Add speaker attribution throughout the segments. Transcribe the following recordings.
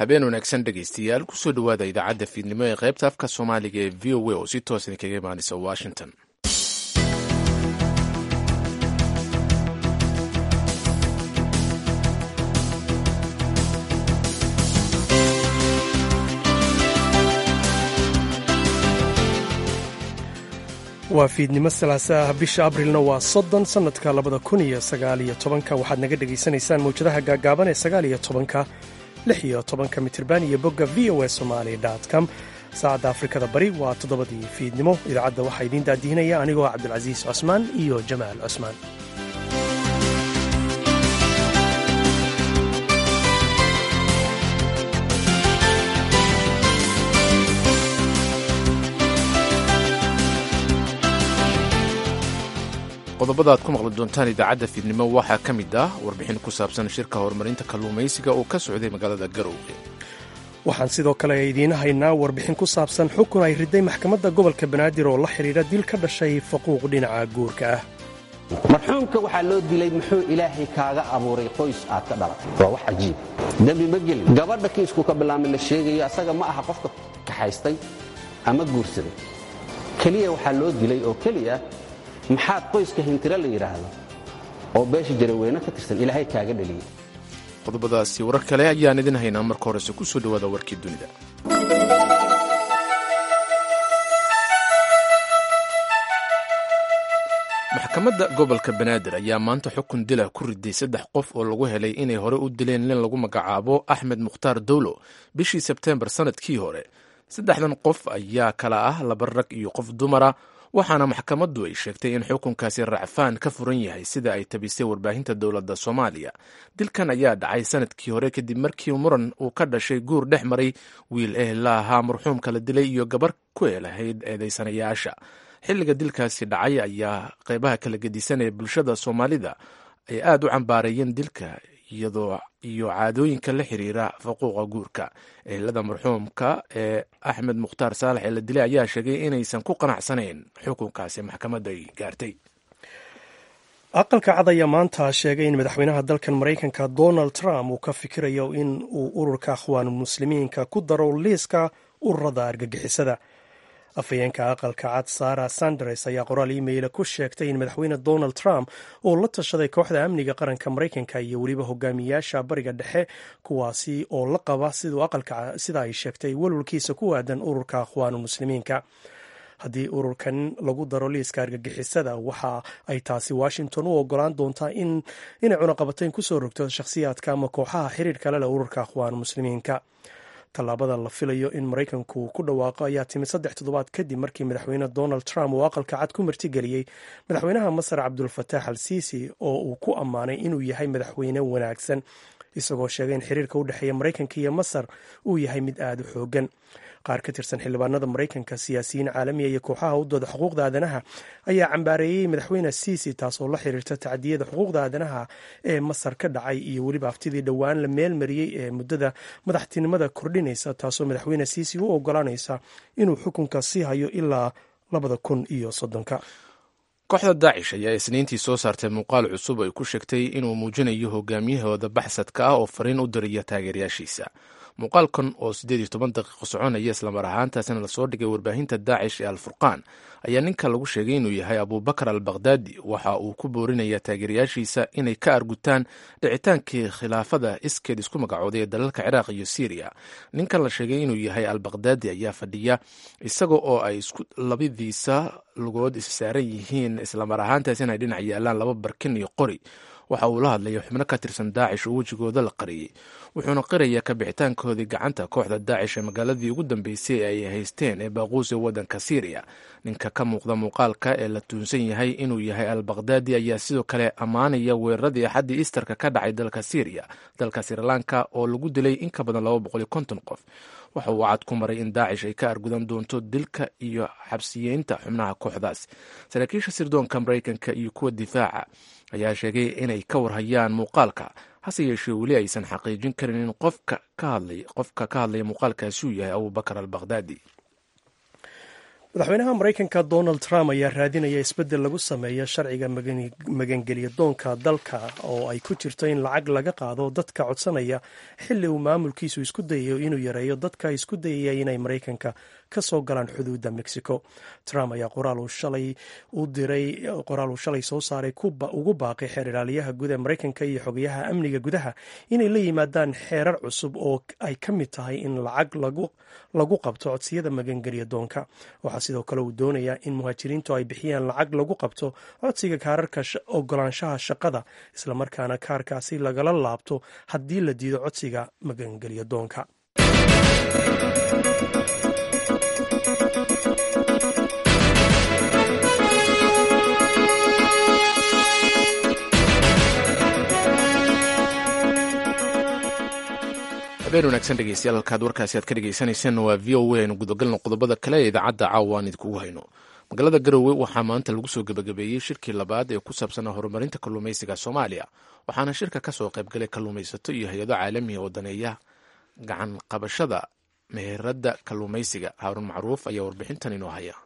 Speaker 1: habeen wanaagsan dhegaystayaal kusoo dhowaada idaacadda fiidnimo ee qaybta afka soomaaliga ee v o a oo si toos idinkaga imaanaysa washington
Speaker 2: waa fiidnimo salaasa ah bisha abrilna waa soddon sannadka labada kun iyo sagaaliyo tobanka waxaad naga dhegaysanaysaan mawjadaha gaagaaban ee sagaaliyo tobanka lix iyo tobanka mitirban iyo bogga v o a somali com saacadda afrikada bari waa toddobadii fiidnimo idaacadda waxaa idiin daadihinaya anigoo cabdulcasiis cusmaan iyo jamaal cusmaan
Speaker 1: qodobada aad ku maqli doontaan idaacadda fiidnimo waxaa ka mid ah warbixin ku saabsan shirka horumarinta kalluumaysiga oo ka socday magaalada garowge
Speaker 2: waxaan sidoo kale idiin haynaa warbixin ku saabsan xukun ay riday maxkamadda gobolka banaadir oo la xidhiidha dil ka dhashay faquuq dhinaca guurka ah
Speaker 3: marxuumka waxaa loo dilay muxuu ilaahay kaaga abuuray qoys aad ka dhalatay waa wax cajiib dembi ma gelin gabadha kiisku ka bilaamay la sheegayo asaga ma aha qofka kaxaystay ama guursaday keliya waxaa loo dilay oo keliya maxaad qoyska hintiro la yidhaahdo oo beesha jaraweyne ka tirsan ilaahay kaaga dheliyey
Speaker 1: qodobadaasi warar kale ayaan idin haynaa marka horese ku soo dhowaada warkii dunida maxkamadda gobolka banaadir ayaa maanta xukun dila ku riday saddex qof oo lagu helay inay hore u dileen nin lagu magacaabo axmed mukhtaar dowlo bishii sebteembar sannadkii hore saddexdan qof ayaa kala ah laba rag iyo qof dumara waxaana maxkamaddu ay sheegtay in xukunkaasi racfaan ka furan yahay sida ay tabisay warbaahinta dowladda soomaaliya dilkan ayaa dhacay sanadkii hore kadib markii muran uu ka dhashay guur dhex maray wiil ehla ahaa marxuumka la dilay iyo gabar ku eelahayd eedaysanayaasha xilliga dilkaasi dhacay ayaa qeybaha kala gedisan ee bulshada soomaalida ay aad u cambaareeyeen dilka iyadoo iyo caadooyinka la xiriira faquuqa guurka ehelada marxuumka ee axmed mukhtaar saalax ee la dilay ayaa sheegay inaysan ku qanacsanayn xukunkaasi maxkamadda ay gaartay
Speaker 2: aqalka cad ayaa maanta sheegay in madaxweynaha dalkan maraykanka donald trump uu ka fikirayo in uu ururka akhwaanulmuslimiinka ku daro liiska ururada argagixisada afhayeenka aqalka cad sara sanders ayaa qoraal iimayla ku sheegtay in madaxweyne donald trump uu la tashaday kooxda amniga qaranka maraykanka iyo weliba hogaamiyaasha bariga dhexe kuwaasi oo la qaba sida ay sheegtay walwalkiisa ku aadan ururka akhwaanulmuslimiinka haddii ururkan lagu daro liiska argagixisada waxa ay taasi washington u ogolaan doontaa inay cunaqabatayn kusoo rogto shakhsiyaadka ama kooxaha xiriir kale leh ururka akhwaanulmuslimiinka tallaabada la filayo in maraykanku ku dhawaaqo ayaa timid saddex toddobaad kadib markii madaxweyne donald trump uu aqalka cad ku martigeliyey madaxweynaha masar cabdulfataax al siisi oo uu ku ammaanay inuu yahay madaxweyne wanaagsan isagoo sheegay in xiriirka u dhexeeya maraykanka iyo masar uu yahay mid aada u xoogan qaar ka tirsan xildhibaanada maraykanka siyaasiyiin caalamiya iyo kooxaha u dooda xuquuqda aadanaha ayaa cambaareeyey madaxweyne siisi taasoo la xiriirta tacdiyada xuquuqda aadanaha ee masar ka dhacay iyo weliba aftidii dhowaan la meelmariyey ee muddada madaxtinimada kordhinaysa taasoo madaxweyne siisi u ogolaanaysa inuu xukunka sii hayo ilaa labada kun iyo soddonka
Speaker 1: kooxda daacish ayaa isniintii soo saartay muuqaal cusub ay ku sheegtay inuu muujinayo hogaamiyahooda baxsadka ah oo fariin u diraya taageerayaashiisa muuqaalkan oo siddeed iyo toban daqiiqo soconaya islamar ahaantaasina lasoo dhigay warbaahinta daacish ee alfurqaan ayaa ninka lagu sheegay inuu yahay abubakar al bakhdadi waxa uu ku boorinaya taageerayaashiisa inay ka argutaan dhicitaankii khilaafada iskeed isku magacooday ee dalalka ciraaq iyo syriya ninkan la sheegay inuu yahay al bakhdadi ayaa fadhiya isaga oo ay isku labadiisa lugood issaaran yihiin islamar ahaantaasina ay dhinac yaalaan laba barkin iyo qori waxa uu la hadlaya xubno ka tirsan daacish oo wejigooda la qariyey wuxuuna qiraya ka bixitaankoodii gacanta kooxda daacish ee magaaladii ugu dambeysay ee ay haysteen ee baaquus ee waddanka syriya ninka ka muuqda muuqaalka ee la tuunsan yahay inuu yahay al bakhdadi ayaa sidoo kale ammaanaya weeraradii axaddii isterka ka dhacay dalka syriya dalka srilanka oo lagu dilay in ka badan laba boqol iyo konton qof waxa uu cad ku maray in daacish ay ka argudan doonto dilka iyo xabsiyeynta xubnaha kooxdaas saraakiisha sirdoonka maraykanka iyo kuwa difaaca ayaa sheegay inay ka warhayaan muuqaalka hase yeeshee weli aysan xaqiijin karin in qofka ka hadlaya muuqaalkaasi uu yahay abubakar al bakhdadi
Speaker 2: madaxweynaha maraykanka donald trump ayaa raadinaya isbeddel lagu sameeyo sharciga magangelya doonka dalka oo ay ku jirto in lacag laga qaado dadka codsanaya xilli uu maamulkiisu isku dayayo inuu yareeyo dadka isku dayaya inay maraykanka ka soo galaan xuduudda mexico trump ayaa qoraal uu shalay u diray qoraal uu shalay soo saaray ugu baaqay xeer ilaaliyaha guud ee maraykanka iyo xogayaha amniga gudaha inay la yimaadaan xeerar cusub oo ay ka mid tahay in lacag lagu qabto codsiyada magangelya doonka waxaa sidoo kale uu doonayaa in muhaajiriintu ay bixiyaan lacag lagu qabto codsiga kaararka ogolaanshaha shaqada islamarkaana kaarkaasi lagala laabto haddii la diido codsiga magangelya doonka
Speaker 1: habeen wanaagsan dhegeystayaal halkaad warkaasi aad ka dhegeysaneyseen waa v o a aynu gudagalno qodobada kale ee idaacadda caawa aan idinkugu hayno magaalada garowe waxaa maanta lagu soo gebagabeeyey shirkii labaad ee ku saabsanaa horumarinta kalluumaysiga soomaaliya waxaana shirka ka soo qaybgalay kalluumaysato iyo hay-ado caalamiga oo daneeya gacan qabashada meheradda kalluumaysiga haarun macruuf ayaa warbixintan inoo haya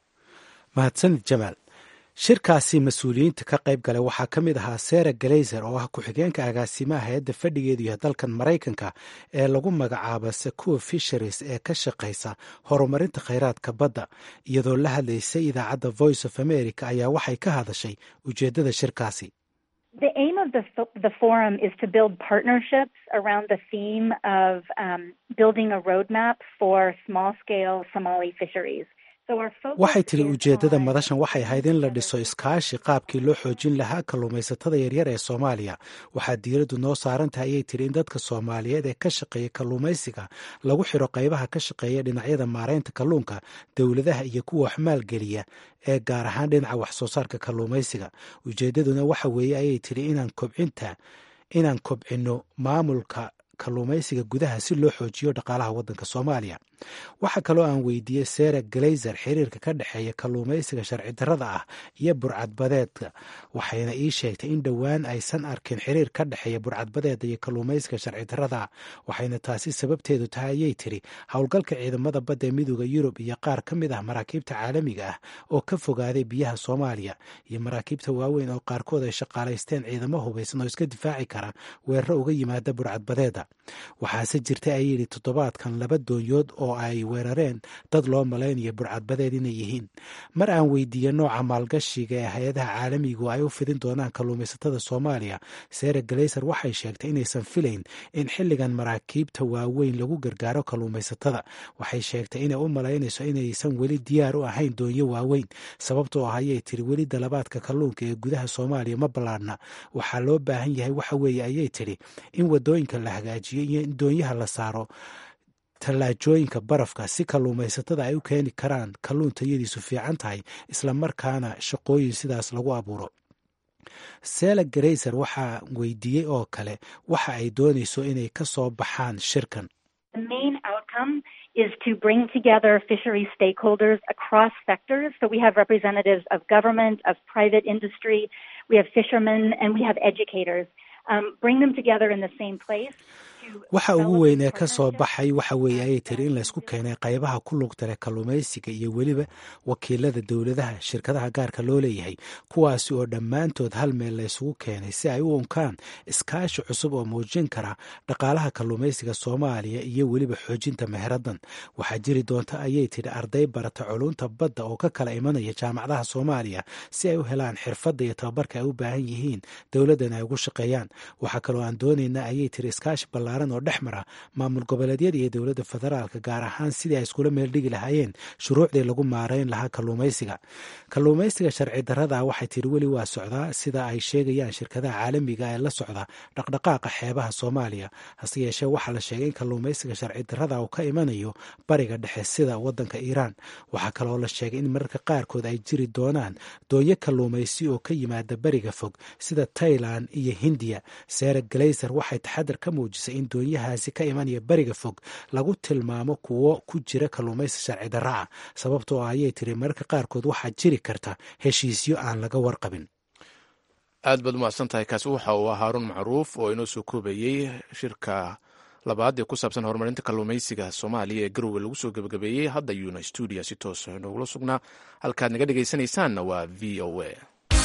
Speaker 4: mahadsanid jamaal shirkaasi mas-uuliyiinta ka qayb galay waxaa ka mid ahaa sara galayser oo ah ku-xigeenka agaasimaha hay-adda fadhigeedu yahay dalkan maraykanka ee lagu magacaaba secour fisheries ee ka shaqaysa horumarinta khayraadka badda iyadoo la hadlaysay idaacadda voice of america ayaa waxay ka hadashay ujeeddada shirkaasi
Speaker 5: The aim of the, the forum is to build partnerships around the theme of um, building a roadmap for small scale Somali fisheries.
Speaker 4: waxay tiri ujeeddada madashan waxay ahayd in la dhiso iskaashi qaabkii loo xoojin lahaa kalluumaysatada yaryar ee soomaaliya waxaa diiraddu noo saaran tahay ayay tiri in dadka soomaaliyeed ee ka shaqeeya kalluumaysiga lagu xiro qaybaha ka shaqeeya dhinacyada maaraynta kalluunka dowladaha iyo kuwa wax maalgeliya ee gaar ahaan dhinaca wax soo saarka kalluumaysiga ujeeddaduna waxa weeye ayay tiri inaan kobcinta inaan kobcinno maamulka kalluumaysiga gudaha si loo xoojiyo dhaqaalaha waddanka soomaaliya waxaa kaloo aan weydiiyey sara galayser xiriirka ka dhexeeya kalluumaysiga sharci darrada ah iyo burcadbadeedka waxayna ii sheegtay in dhowaan aysan arkin xiriir ka dhexeeya burcadbadeeda iyo kalluumaysiga sharci darrada ah waxayna taasi sababteedu tahay ayay tiri howlgalka ciidamada badda ee midooda yurub iyo qaar ka mid ah maraakiibta caalamiga ah oo ka fogaaday biyaha soomaaliya iyo maraakiibta waaweyn oo qaarkood ay shaqaalaysteen ciidamo hubaysan oo iska difaaci kara weeraro uga yimaada burcadbadeeda waxaase jirtay ayay yidhi toddobaadkan laba doonyood oo ay weerareen dad loo malaynayo burcadbadeed inay yihiin mar aan weydiiye nooca maalgashiga ee hay-adaha caalamigu ay u fidin doonaan kalluumaysatada soomaaliya sara galayser waxay sheegtay inaysan filayn in xilligan maraakiibta waaweyn lagu gargaaro kalluumaysatada waxay sheegtay inay u malaynayso inaysan weli diyaar u ahayn doonyo waaweyn sababtoo ah ayay tiri weli dalabaadka kalluunka ee gudaha soomaaliya ma ballaadhna waxaa loo baahan yahay waxa weeye ayay tidhi in wadooyinka la hagaajiyo iyo in doonyaha la saaro tallaajooyinka barafka si kalluumaysatada ay u keeni karaan kalluun tayadiisu fiican tahay islamarkaana shaqooyin sidaas lagu abuuro sela garayser waxaa weydiiyey oo kale waxa ay doonayso inay ka soo baxaan shirkan
Speaker 5: is to bring together fishery stakeholders across sectors. So we have representatives of government, of private industry, we have fishermen, and we have educators. Um, bring them together in the same place.
Speaker 4: waxa ugu weyn ee ka soo baxay waxa weeye ayay tiri in laysku keenay qaybaha ku lugta leh kalluumaysiga iyo weliba wakiilada dowladaha shirkadaha gaarka loo leeyahay kuwaasi oo dhammaantood hal meel laysugu keenay si ay u unkaan iskaashi cusub oo muujin kara dhaqaalaha kalluumaysiga soomaaliya iyo weliba xoojinta meheradan waxaa jiri doonta ayay tidhi arday barata culunta badda oo ka kala imanaya jaamacadaha soomaaliya si ay u helaan xirfadda iyo tababarka ay u baahan yihiin dowladdan ay ugu shaqeeyaan waxaa kaloo aan doonaynaa ayay tiri iskaashi ballaaran oo dhex mara maamul goboleedyada iyo dowladda federaalka gaar ahaan sidii ay iskula meeldhigi lahaayeen shuruucdii lagu maarayn lahaa kalluumaysiga kalluumaysiga sharci darrada waxay tiri weli waa socdaa sida ay sheegayaan shirkadaha caalamiga ee la socda dhaqdhaqaaqa xeebaha soomaaliya hase yeeshee waxaa la sheegay in kalluumaysiga sharci darrada uu ka imanayo bariga dhexe sida waddanka iiraan waxaa kaloo la sheegay in mararka qaarkood ay jiri doonaan doonyo kalluumaysi oo ka yimaada bariga fog sida tailan iyo hindiya sara galayser waxay taxadar ka muujisay in doonyahaasi ka imanaya bariga fog lagu tilmaamo kuwo ku jira kalluumaysi sharci darra ah sababtoo ah ayay tiri mararka qaarkood waxaa jiri karta heshiisyo aan laga warqabin
Speaker 1: aad baad umahadsan tahay kaasi waxa uu ah haaruun macruuf oo inoo soo koobayey shirka labaad ee ku saabsan horumarinta kalluumaysiga soomaaliya ee garowe lagu soo gebagabeeyey hadda yuuna stuudiya si toosa noogula sugnaa halkaad naga dhegaysanaysaanna waa v o a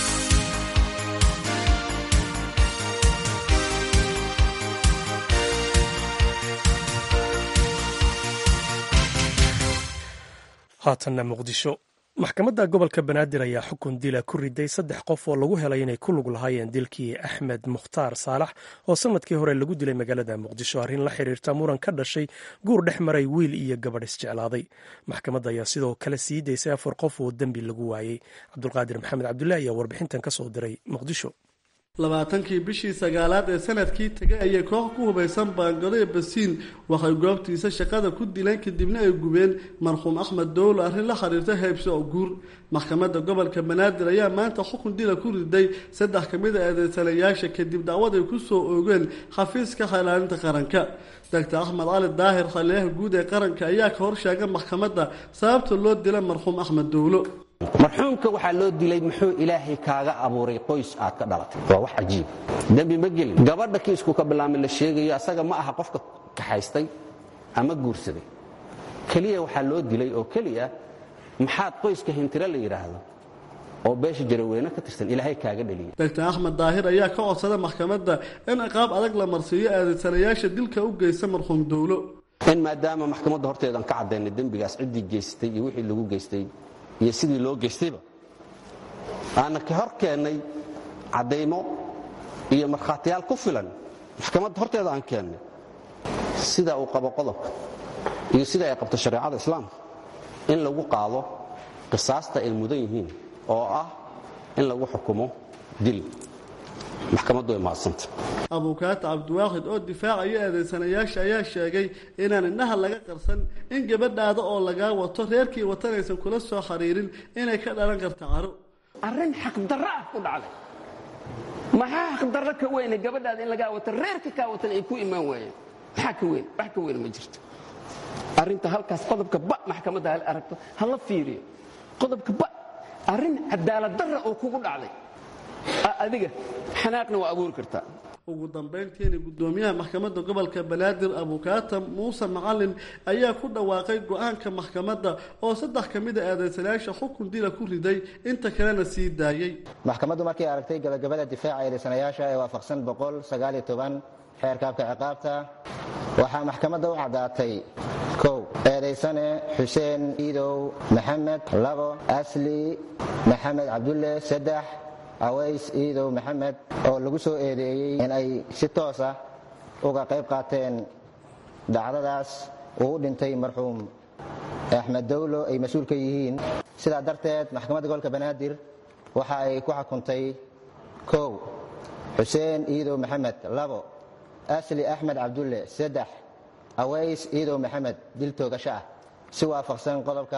Speaker 2: haatanna muqdisho maxkamadda gobolka banaadir ayaa xukun dila ku riday saddex qof oo lagu helay inay ku lug lahaayeen dilkii axmed mukhtaar saalax oo sanadkii hore lagu dilay magaalada muqdisho arrin la xiriirta muran ka dhashay guur dhex maray wiil iyo gabadh isjeclaaday maxkamadda ayaa sidoo kale sii daysay afar qof oo dembi lagu waayey cabdulqaadir maxamed cabdullahi ayaa warbixintan ka soo diray muqdisho
Speaker 6: labaatankii bishii sagaalaad ee sanadkii tegay ayay koox ku hubaysan baangado ee basiin waxay goobtiisa shaqada ku dileen kadibna ay gubeen marxuum axmed dowlo arrin la xiriirta heybso oo guur maxkamadda gobolka banaadir ayaa maanta xukun dila ku riday saddex ka mid a eedeysanayaasha kadib dacwad ay ku soo oogeen xafiiska xeelaalinta qaranka doctor axmed cali daahir khaliyaha guud ee qaranka ayaa ka hor sheegay maxkamadda sababta loo dila marxuum axmed dowlo
Speaker 3: marxuumka waxaa loo dilay muxuu ilaahay kaaga abuuray qoys aad ka dhalatay waa wax cajiib dembi ma gelin gabadha kiisku ka bilaamay la sheegayo asaga ma aha qofka kaxaystay ama guursaday keliya waxaa loo dilay oo keliya maxaad qoyska hintiro la yidhaahdo oo beesha jaraweyne ka tirsan ilaahay kaaga dheliyay
Speaker 6: doctor axmed daahir ayaa ka codsada maxkamadda in ciqaab adag la marsiiyo eedaysanayaasha dilka u geysta marxuum dowlo
Speaker 3: in maadaama maxkamadda horteedan ka caddaynay dembigaas ciddii geystay iyo wixii lagu geystay iyo sidii loo geystayba aana ka hor keennay caddaymo iyo markhaatiyaal ku filan maxkamadda horteeda aan keennay sida uu qabo qodobka iyo sida ay qabto shareecada islaamka in lagu qaado qisaasta ay mudan yihiin oo ah in lagu xukumo dil maxkamaddu way mahadsanta
Speaker 6: abuukaata cabdiwaaxid oo difaacaya eedaysanayaasha ayaa sheegay inaan indhaha laga qarsan in gabadhaada oo lagaa wato reerkii watanaysan kula soo xiriirin inay ka dhalan karta caro
Speaker 7: arrin xaqdarro ah ku dhacday maxaa xaqdarro ka weyne gabadhaada in lagaa wato reerka kaa watan ay ku imaan waayeen maxaa ka weyn wax ka weyn ma jirto arrinta halkaas qodobka ba maxkamadda hal aragto hala fiiriyo qodobka ba arrin cadaalad darra oo kugu dhacday adiga xanaaqna waa abuuri kartaa
Speaker 6: ugu dambayntiina guddoomiyaha maxkamadda gobolka banaadir abukaata muuse macalin ayaa ku dhawaaqay go-aanka maxkamadda oo saddex ka mid a eedaysanayaasha xukun dila ku riday inta kalena sii daayey
Speaker 8: maxkamaddu markay aragtay gabagabada difaaca eedaysanayaasha ee waafaqsan boqol sagaaliyo toban xeerka habka ciqaabta waxaa maxkamadda u caddaatay kow eedaysane xuseen iidow maxamed labo asli maxamed cabdulle saddex aways iidow maxamed oo lagu soo eedeeyey in ay si toos ah uga qayb qaateen dhacdadaas uu u dhintay marxuum axmed dowlo ay mas-uul ka yihiin sidaa darteed maxkamadda gobolka banaadir waxa ay ku xukuntay kow xuseen iidow maxamed labo asli axmed cabdulle saddex aways iidow maxamed dil toogasho ah si waafaqsan qodobka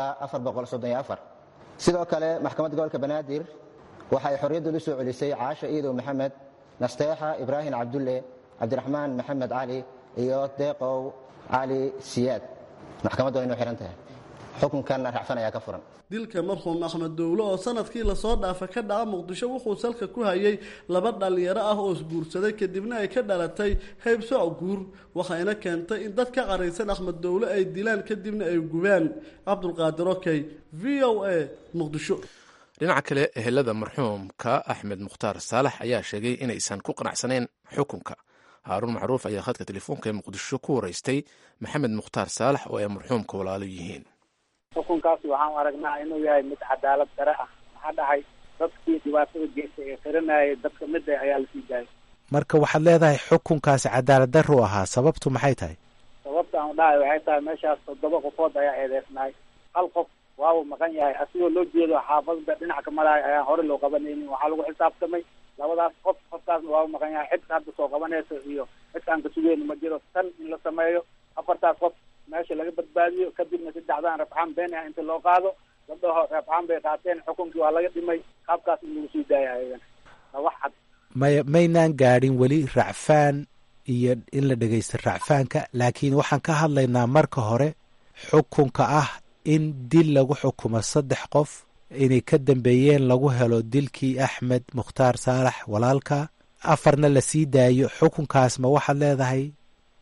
Speaker 8: sidoo kale maxkamadda gobolka banaadir waxa ay xorriyaddu u soo celisay caasha iidow maxamed nasteexa ibraahim cabdulle cabdiraxmaan maxamed cali iyo deeqow cali siyaad maxkamaddu way inuu xihan tahay xukunkanna racfan ayaa ka furan
Speaker 6: dilka marxuum axmed dowlo oo sanadkii lasoo dhaafa ka dhaca muqdisho wuxuu salka ku hayay laba dhallinyaro ah oo isguursaday kadibna ay ka dhalatay haybsooc guur waxayna keentay in dad ka caraysan axmed dowlo ay dilaan kadibna ay gubaan cabdulqaadir okey v o a muqdisho
Speaker 1: dhinaca kale ehelada marxuumka axmed mukhtaar saalax ayaa sheegay inaysan ku qanacsanayn xukunka haaruun macruuf ayaa khadka telefoonka ee muqdisho ku waraystay maxamed mukhtaar saalax oo ay marxuumka walaalo yihiin
Speaker 9: xukunkaasi waxaan aragnaa inuu yahay mid cadaalad dare ah maxaa dhahay dadkii dhibaatada geystay ee qiranayay dadka mid ah ayaa lasii daayay
Speaker 4: marka waxaad leedahay xukunkaasi cadaalad darru ahaa sababtu maxay tahay
Speaker 9: sababta aan dhahay waxay tahay meeshaas toddoba qofood ayaa eedeysnahay hal qof waabu maqan yahay asigoo loo jeedo xaafadda dhinac ka maraay ayaan hore loo qabanaynin waxaa lagu xisaabtamay labadaas qof qofkaasna waabu maqan yahay cidka hadda soo qabanayso iyo cidkaan ka sugeyno ma jiro tan in la sameeyo afartaas qof meesha laga badbaadiyo kadibna saddexdaan rafcaan been ah inta loo qaado la dhaho rafcaan bay qaateen xukunkii waa laga dhimay qaabkaas in lagu sii daaya ayagan waa wax cad
Speaker 4: may maynaan gaadhin weli racfaan iyo in la dhegaysta racfaanka laakiin waxaan ka hadlaynaa marka hore xukunka ah in dil lagu xukumo saddex qof inay ka dambeeyeen lagu helo dilkii axmed mukhtaar saalax walaalka afarna la sii daayo xukunkaas ma waxaad leedahay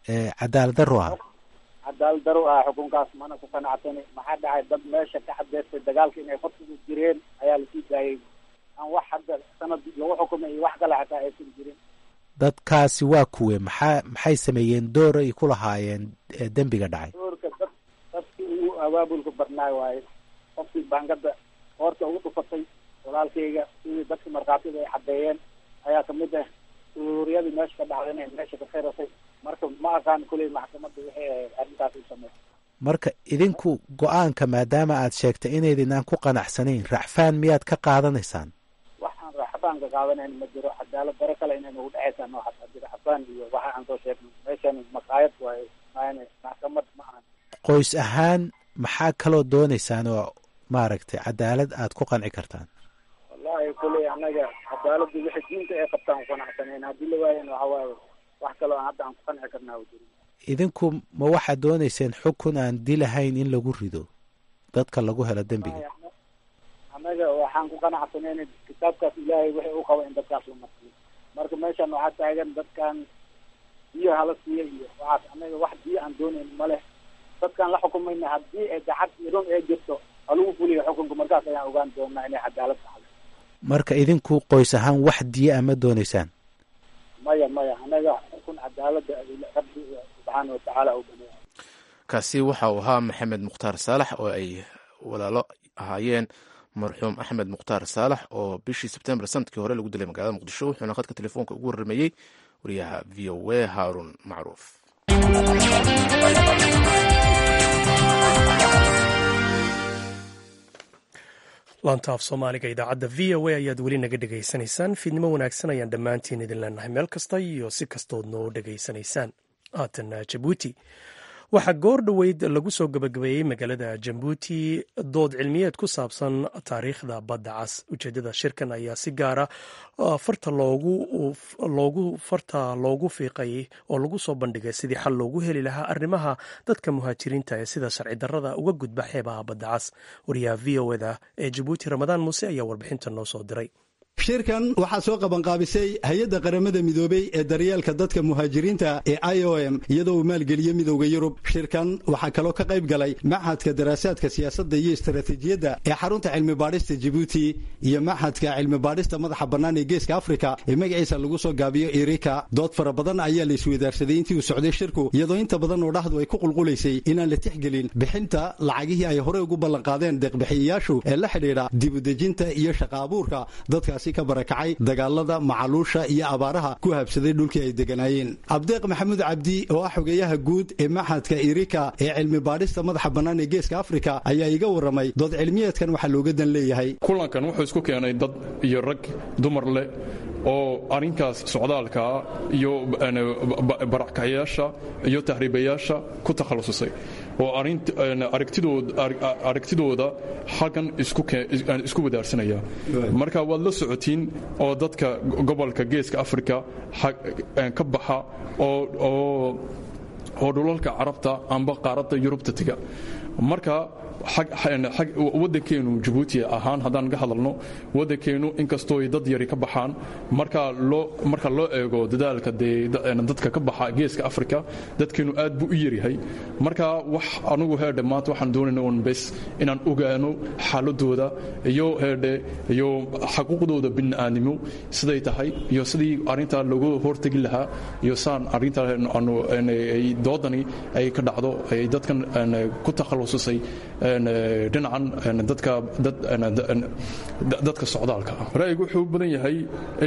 Speaker 4: cadaalad daro ah
Speaker 9: cadaalad daro ah xukunkaas mana ku qanacsani maxaa dhacay dad meesha ka cadeystay dagaalka inay qodsigu jireen ayaa lasii daayay aan wax hadda sanad lagu xukumay iyo wax kale xataa aysan jirin
Speaker 4: dadkaasi waa kuwe maxaa maxay sameeyeen door ay ku lahaayeen dembiga dhacay
Speaker 9: doorka dad dadkii ugu abaabulka badnaay waaye qofkii baangada hoorta ugu dhufatay walaalkayga sidii dadka markhaatida ay caddeeyeen ayaa kamid ah suuriyadii meesha ka dhacday inay meesha ka khirasay marka ma aqaan kuley maxkamadda waxay ahayd arrintaas u sameey
Speaker 4: marka idinku go-aanka maadaama aad sheegtay inaydinaan ku qanacsanayn racfaan miyaad ka qaadanaysaan
Speaker 9: waxaan racfaan ka qaadanayn ma jiro cadaalad daro kale inay nagu dhexaysaa noocaas hadii racfaan iyo waxa aan soo sheegnay meeshan maqaayad waaye maana maxkamad ma ahan
Speaker 4: qoys ahaan maxaa kaloo doonaysaan oo maaragtay cadaalad aad ku qanci kartaan
Speaker 9: wallahi kuley anaga cadaaladda wixii diinta ay qabtaan ku qanacsanayn haddii la waayan waxa waaye wax kaloo aan hadda aan ku qanci karnaa u jirin
Speaker 4: idinku ma waxaad doonayseen xukun aan dilahayn in lagu rido dadka lagu helo dembiga
Speaker 9: annaga waxaan ku qanacsanayn kitaabkaas ilaahay wixii u qaba in dadkaas la marsiyo marka meeshan waxaa taagan dadkan biyo hala siiya iyo waxaas annaga wax biyo aan doonayn ma leh dadkaan la xukumayna haddii ay gacad idon ee jirto halagu fuliyo xukunka markaas ayaan ogaan doonaa inay cadaalad tahay
Speaker 4: marka idinku qoys ahaan wax diya a ma doonaysaan
Speaker 9: maya maya anaga xukun cadaalada rabbi subxaana watacaala u baneeya
Speaker 1: kaasi waxa uu ahaa maxamed mukhtaar saalax oo ay walaalo ahaayeen marxuum axmed mukhtaar saalax oo bishii sebtembar sanadkii hore lagu dilay magaalada muqdisho wuxuuna khadka telefoonka ugu warrameeyey wariyaha v o a haarun macruuf
Speaker 2: laantaaf soomaaliga idaacadda v o a ayaad weli naga dhegaysanaysaan fiidnimo wanaagsan ayaan dhammaantiin idin leenahay meel kasta iyo si kastood noo dhegaysanaysaan haatana jabuuti waxaa goor dhoweyd lagu soo gabagabeeyey magaalada jabuuti dood cilmiyeed ku saabsan taariikhda badda cas ujeedada shirkan ayaa si gaara farta loogu farta loogu fiiqay oo lagu soo bandhigay sidii xal loogu heli lahaa arrimaha dadka muhaajiriinta ee sida sharci darrada uga gudba xeebaha badda cas wariyaha v o eda ee jabuuti ramadaan muuse ayaa warbixinta noo soo diray
Speaker 10: shirkan waxaa soo qabanqaabisay hay-adda qaramada midoobey ee daryeelka dadka muhaajiriinta ee i o m iyadoo uu maalgeliyey midowda yurub shirkan waxaa kaloo ka qayb galay maxadka daraasaadka siyaasadda iyo istaraatiijiyadda ee xarunta cilmi baadhista jibuuti iyo maxadka cilmi baadhista madaxa bannaan ee geeska afrika ee magaciisa lagu soo gaabiyo irika dood fara badan ayaa la isweydaarsaday intii uu socday shirku iyadoo inta badan oo dhahdu ay ku qulqulaysay inaan la tixgelin bixinta lacagihii ay horey ugu ballanqaadeen deeqbixiyayaashu ee la xidhiidha dibudejinta iyo shaqa abuurka dadkaasi ka barakacay dagaalada macaluusha iyo abaaraha ku habsaday dhulkii ay deganaayeen abdeeq maxamuud cabdi oo ah xogeeyaha guud ee maxadka irika ee cilmi baadhista madaxa bannaan ee geeska afrika ayaa iga warramay dood cilmiyeedkan waxaa looga dan leeyahay
Speaker 11: kulankan wuxuu isku keenay dad iyo rag dumar leh oo arrinkaas socdaalkaa iyo barakacyaasha iyo tahriibayaasha ku takhallususay oo aragtidooda xaggan isku wadaarsanaya marka waad la socotiin oo dadka gobolka geeska afrika ka baxa oo dhulalka carabta amba qaaradda yurubta tega marka waddankeenu jabuuti ahaan haddaan ka hadalno waddankeenu inkastoo dad yari ka baxaan marka loo eego dadaalka dadka ka baxa geeska afrika dadkeenu aad buu u yaryahay marka wax anugu heerdhe maanta waxaan doonayna un bes inaan ogaano xaaladooda iyo heerdhe iyo xaquuqdooda bini'aadnimo siday tahay iyo sidii arrintaa loogu hortegi lahaa iyo saan arrintaa doodani ay ka dhacdo ay dadkan ku takhallususay dhinacan dadka socdaalka ah ra'yigu wuxuu u badan yahay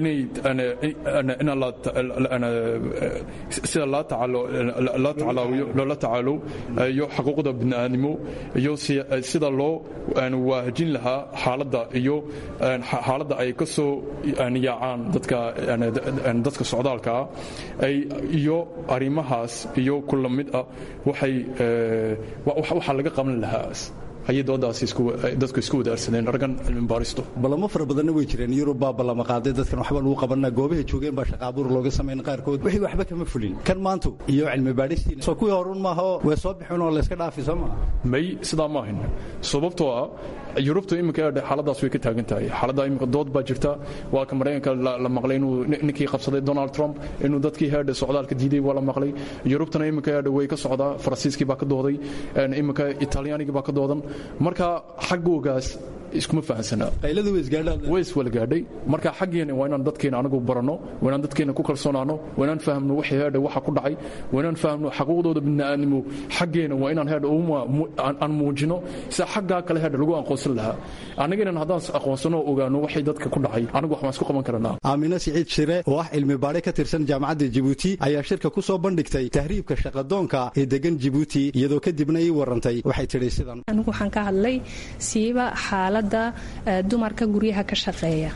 Speaker 11: sida loo tacaalo iyo xaquuqda bini'aadnimo iyo sida loo waahajin lahaa xaaladda iyo xaaladda ay ka soo yaacaan dadka socdaalka ah iyo arrimahaas iyo kula mid ah waxaa laga qaban lahaa ayay doodaasi dadku isku wadaarsadeen raggan cilmi baaristu
Speaker 10: ballamo fara badanna way jireen yurub baa ballama qaaday dadkan waxba lagu qabanaa goobaha joogeen baa shaqaabuur looga samayn qaarkood wixii waxba kama fulin kan maantu iyo cilmi baadhistiina soo kuwii horun maaha way soo bixin oo layska dhaafi soo maa
Speaker 11: may sidaa ma ahin sababtoo ah yurubta iminka xaaladaas way ka taagan tahay xaaladda iminka dood baa jirta waa ka maraykanka la maqlay inuu ninkii qabsaday donald trump inuu dadkii heedha socdaalka diiday waa la maqlay yurubtana iminka heedha way ka socdaa faransiiskii baa ka dooday iminka italyaanigii baa ka doodan marka xaggoogaas iskuma fahansanaa
Speaker 10: qayladu way isgaadhaan
Speaker 11: way iswala gaadhay marka xaggeena waa inaan dadkeena anagu baranno waa inaan dadkeena ku kalsoonaano waa inaan fahamno wixii heedha waxa ku dhacay waa inaan fahamno xaquuqdooda bini'aadnimo xaggeena waa inaan heedha aan muujino sida xaggaa kale heedha lagu aqoonsan lahaa annagana haddaan aqoonsano ogaano waxay dadka ku dhacay anagu wax waan isku qaban karanaa
Speaker 10: aamina siciid shire oo ah cilmi baadhe ka tirsan jaamacadda jibuuti ayaa shirka ku soo bandhigtay tahriibka shaqadoonka ee degan jibuuti iyadoo kadibna ii warantay waxay tidhi sidan
Speaker 12: anigu waxaan ka hadlay siiba xaaladda dumarka guryaha ka shaqeeya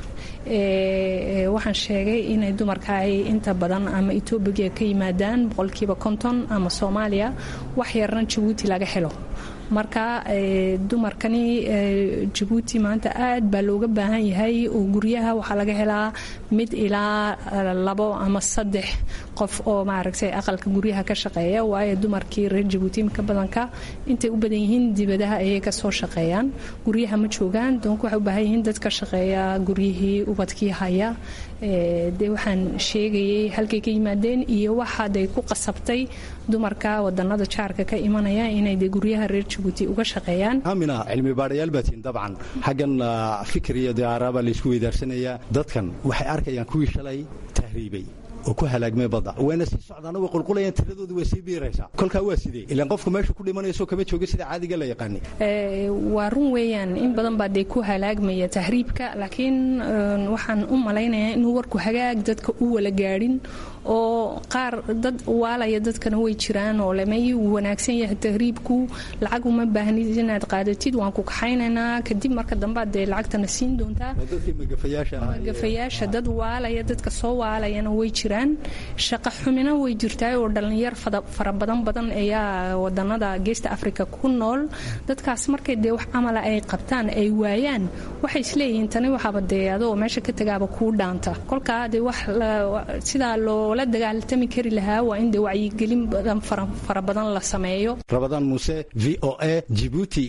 Speaker 12: waxaan sheegay inay dumarka ay inta badan ama etoobiya ka yimaadaan boqolkiiba konton ama soomaaliya wax yarna jabuuti laga helo marka dumarkani jabuuti maanta aad baa looga baahan yahay oo guryaha waxaa laga helaa mid ilaa labo ama saddex qof oo maaragtay aqalka guryaha ka shaqeeya waayo dumarkii reer jabuuti imika badanka intay u badan yihiin dibadaha ayay kasoo shaqeeyaan guryaha ma joogaan doonku waxay u baahan yihiin dad ka shaqeeya guryihii ubadkii haya dee waxaan sheegayay halkay ka yimaadeen iyo waxaaday ku qasabtay dumarka wadanada jaarka ka imanaya inay dee guryaha reer jabuuti uga shaqeeyaan
Speaker 10: aamina cilmi baadhayaal baatiin dabcan xaggan fikir iyo diyaara baa laysku weydaarsanaya dadkan waxay arkayaan kuwii shalay tahriibay oo ku halaagmay badda wayna sii socdaana way qulqulayaan tiradoodu way sii biiraysaa kolkaa waa sidee ilaan qofku meesha ku dhimanayso kama jooga sida caadiga la yaqaani
Speaker 12: waa run weeyaan in badan baa dee ku halaagmaya tahriibka laakiin waxaan u malaynayaa inuu warku hagaag dadka u wala gaadhin oo qaar dad waalaya dadkana way jiraan oo lemay wanaagsan yahay tahriibku lacag uma baahnid inaad qaadatid waan ku kaxaynaynaa kadib marka dambe dee lacagtana siin doontaa magafayaasha dad waalaya dadka soo waalayana way jiraan shaqa xumina way jirtaa oo dhallinyar fara badan badan ayaa wadanada geesta africa ku nool dadkaas markay dee wax camala ay qabtaan ay waayaan waxay isleeyihiin tani waxaaba dee adoo meesha ka tagaaba kuu dhaanta kolkaa dee wax sidaa loola dagaaltami kari lahaa waa in dee wacyigelin badan fara badan la sameeyo
Speaker 10: rabadaan muuse v o a jibuuti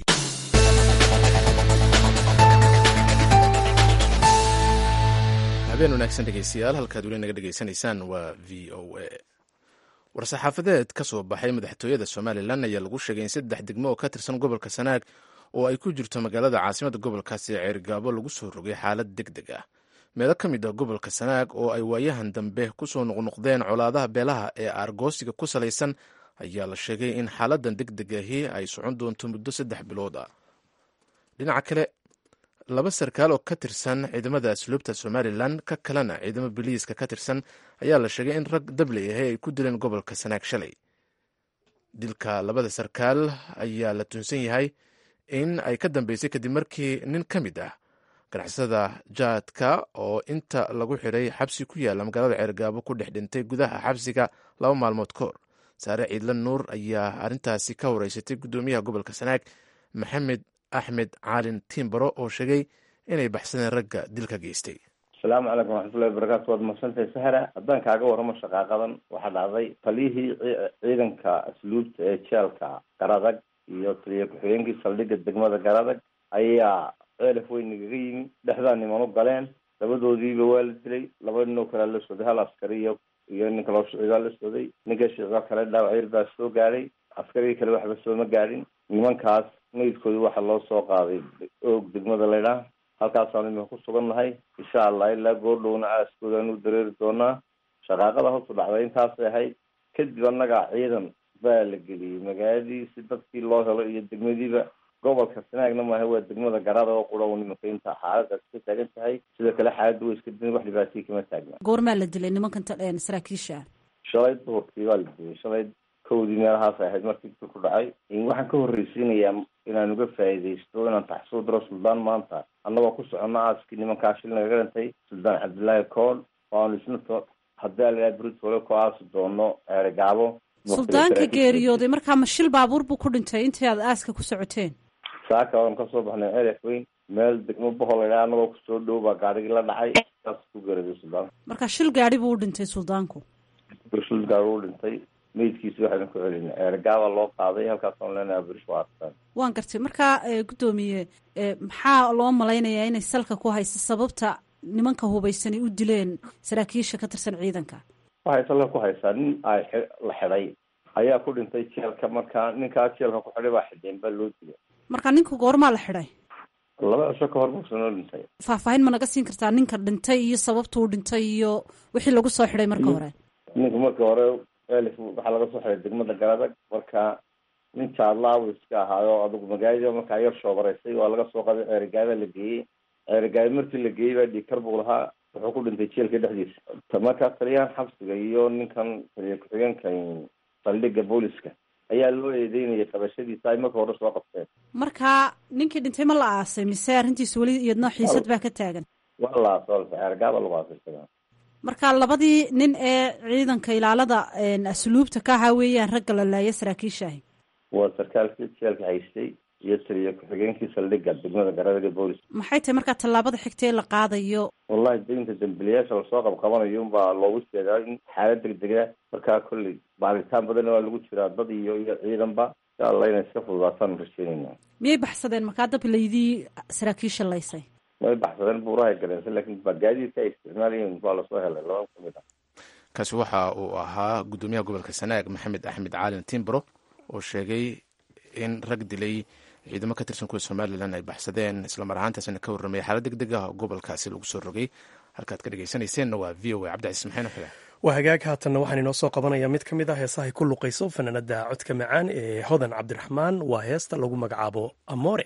Speaker 1: habeen wanaagsan dhegeystayaal halkaad weli naga dhegeysanaysaan waa v o a war-saxaafadeed ka soo baxay madaxtooyada somalilan ayaa lagu sheegay in saddex degmo oo ka tirsan gobolka sanaag oo ay ku jirto magaalada caasimada gobolkaasi ee ceergaabo lagu soo rogay xaalad deg deg ah meelo ka mid ah gobolka sanaag oo ay waayahan dambe kusoo noqnoqdeen colaadaha beelaha ee aargoosiga ku salaysan ayaa la sheegay in xaaladan deg deg ahi ay socon doonto muddo saddex bilood ah dhinaca kale laba sarkaal oo ka tirsan ciidamada asluubta somalilan ka kalena ciidamo biliiska ka tirsan ayaa la sheegay in rag dabley ahi ay ku dileen gobolka sanaag shalay dilka labada sarkaal ayaa la tunsan yahay in ay ka dambeysay kadib markii nin ka mid ah ganacsada jaadka oo inta lagu xidhay xabsi ku yaalla magaalada ceergaabo ku dhex dhintay gudaha xabsiga laba maalmood ka hor saare ciidla nuur ayaa arrintaasi ka horeysatay guddoomiyaha gobolka sanaag maxamed axmed caalin tiimbaro oo sheegay inay baxsadeen ragga dilka geystay
Speaker 13: asalaamu calaykum waraxmatullahi wabarakaatu waad mahadsantahay sahra haddaan kaaga warramo shaqaaqadan waxaa dhacday taliyihii ciidanka asluubta ee jeelka garadag iyo taliya ku-xigeenkii saldhigga degmada garadag ayaa ceelaf weyn nagaga yimi dhexdaa niman u galeen labadoodiiba waa la dilay laba ninoo kalea la socday hal askari iyo iyo nin kaloo shicigaa la socday ninka shicigaa kale dhaawac yar baa soo gaadhay askarigii kale waxba sooma gaadhin nimankaas meydkooda waxaa loo soo qaaday oog degmada laydhaah halkaasaanu imika ku sugan nahay insha allah ilaa goordhowna aaskoodaanu dareeri doonaa shaqaaqada hoosu dhacday intaasay ahayd kadib annaga ciidan baa la geliyey magaaladii si dadkii loo helo iyo degmadiiba gobolka sanaagna maaha waa degmada garada oo qura nimanka inta xaaladaas ka taagan tahay sidoo kale xaaladda way iska din wax dhibaatay kama taagna
Speaker 14: goormaa la dilay nimankan saraakiisha
Speaker 13: shalay duhurkii baa la dilay shalay kowdii meelahaas ahayd markii dil ku dhacay waxaan ka horreysiinayaa inaan uga faa'iidaysto inaan taxsuud diro suldaan maanta annagoo ku socono aaskii nimankaa shil nagaga dhintay suldaan cabdullaahi kool waanu isna haddii alahaa britole ku aasi doono eregaabo
Speaker 14: suldaanka geeriyooday markaa ma shil baabuur buu ku dhintay intii aad aaska ku socoteen
Speaker 13: saaka oon kasoo baxnay ceref weyn meel degmo bohol idhaa anagoo kusoo dhow baa gaarigii la dhacay saas ku garaday suldaanka
Speaker 14: marka shil gaadhi buu u dhintay suldaanku
Speaker 13: shil gaari u dhintay meydkiisi waxaynu ku celinay eergaaba loo qaaday halkaasaan leenahay berish waa arkaan
Speaker 14: waan gartay marka guddoomiye maxaa loo malaynayaa inay salka ku hayso sababta nimanka hubaysanay u dileen saraakiisha ka tirsan ciidanka
Speaker 13: waxay salka ku haysaa nin ay la xidhay ayaa ku dhintay jeelka markaa ninkaa jeelka ku xidhay baa xidheen baa loo dilay
Speaker 14: marka ninku goormaa la xidhay
Speaker 13: laba cisho ka hor buusa noo dhintay
Speaker 14: faahfaahin ma naga siin kartaa ninka dhintay iyo sababtuu dhintay iyo wixii lagu soo xidhay marka hore
Speaker 13: ninku marka hore elif waxaa laga soo xidhay degmada garadag marka nin jaadlaabu iska ahaayo adigu magaalada markaa yar shoobaraysay waa laga soo qaday ceerigaaba la geeyey ceerigaaba markii la geeyey baa dhiikar buu lahaa wuxuu ku dhintay jeelka dhexdiisa markaa taliyahan xabsiga iyo ninkan taliya ku-xigeenka saldhiga booliska ayaa loo eedeynayay qabashadiisa ay marka hore soo qabteen
Speaker 14: marka ninkii dhintay ma la aasay mise arrintiisa weli iyadno xiisad baa ka taagan
Speaker 13: waa la aasay ceerigaaba lagu aasay
Speaker 14: marka labadii nin ee ciidanka ilaalada asluubta ka ahaa weeyaan ragga la laaya saraakiishaahi
Speaker 13: waa sarkaalkii jeelka haystay iyo taliya ku-xigeenkii saldhiga degmada garadaga boolis
Speaker 14: maxay tahay markaa tallaabada xigta ee la qaadayo
Speaker 13: wallahi deynta dambiliyaasha lasoo qabqabanayo unbaa loogu jeedaa in xaalad degdega markaa kolley baaritaan badan waa lagu jiraa dad iyo iyo ciidanba insha allah inay iska fududaataan rajeynayna
Speaker 14: miyay baxsadeen markaa dab laydii saraakiisha laysay
Speaker 13: way baxsadeen buurahay galeensa laakiin gaadiidka ay isticmaalayeen waa lasoo helay laba kamid ah
Speaker 1: kaasi waxa uu ahaa guddoomiyaha gobolka sanaag maxamed axmed caalin timbro oo sheegay in rag dilay ciidamo ka tirsan kuwa somalilan ay baxsadeen islamar ahaantaasina ka warramaya xaalad deg deg ah oo gobolkaasi lagu soo rogay halkaad ka dhegeysanayseena waa v o a cabdicasiis maxayn xule
Speaker 2: waa hagaag haatanna waxaan inoo soo qabanaya mid ka mid ah heesahay ku luqayso fanaanada codka macaan ee hodan cabdiraxmaan waa heesta lagu magacaabo amoore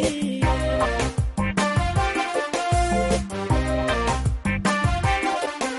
Speaker 15: Yeah.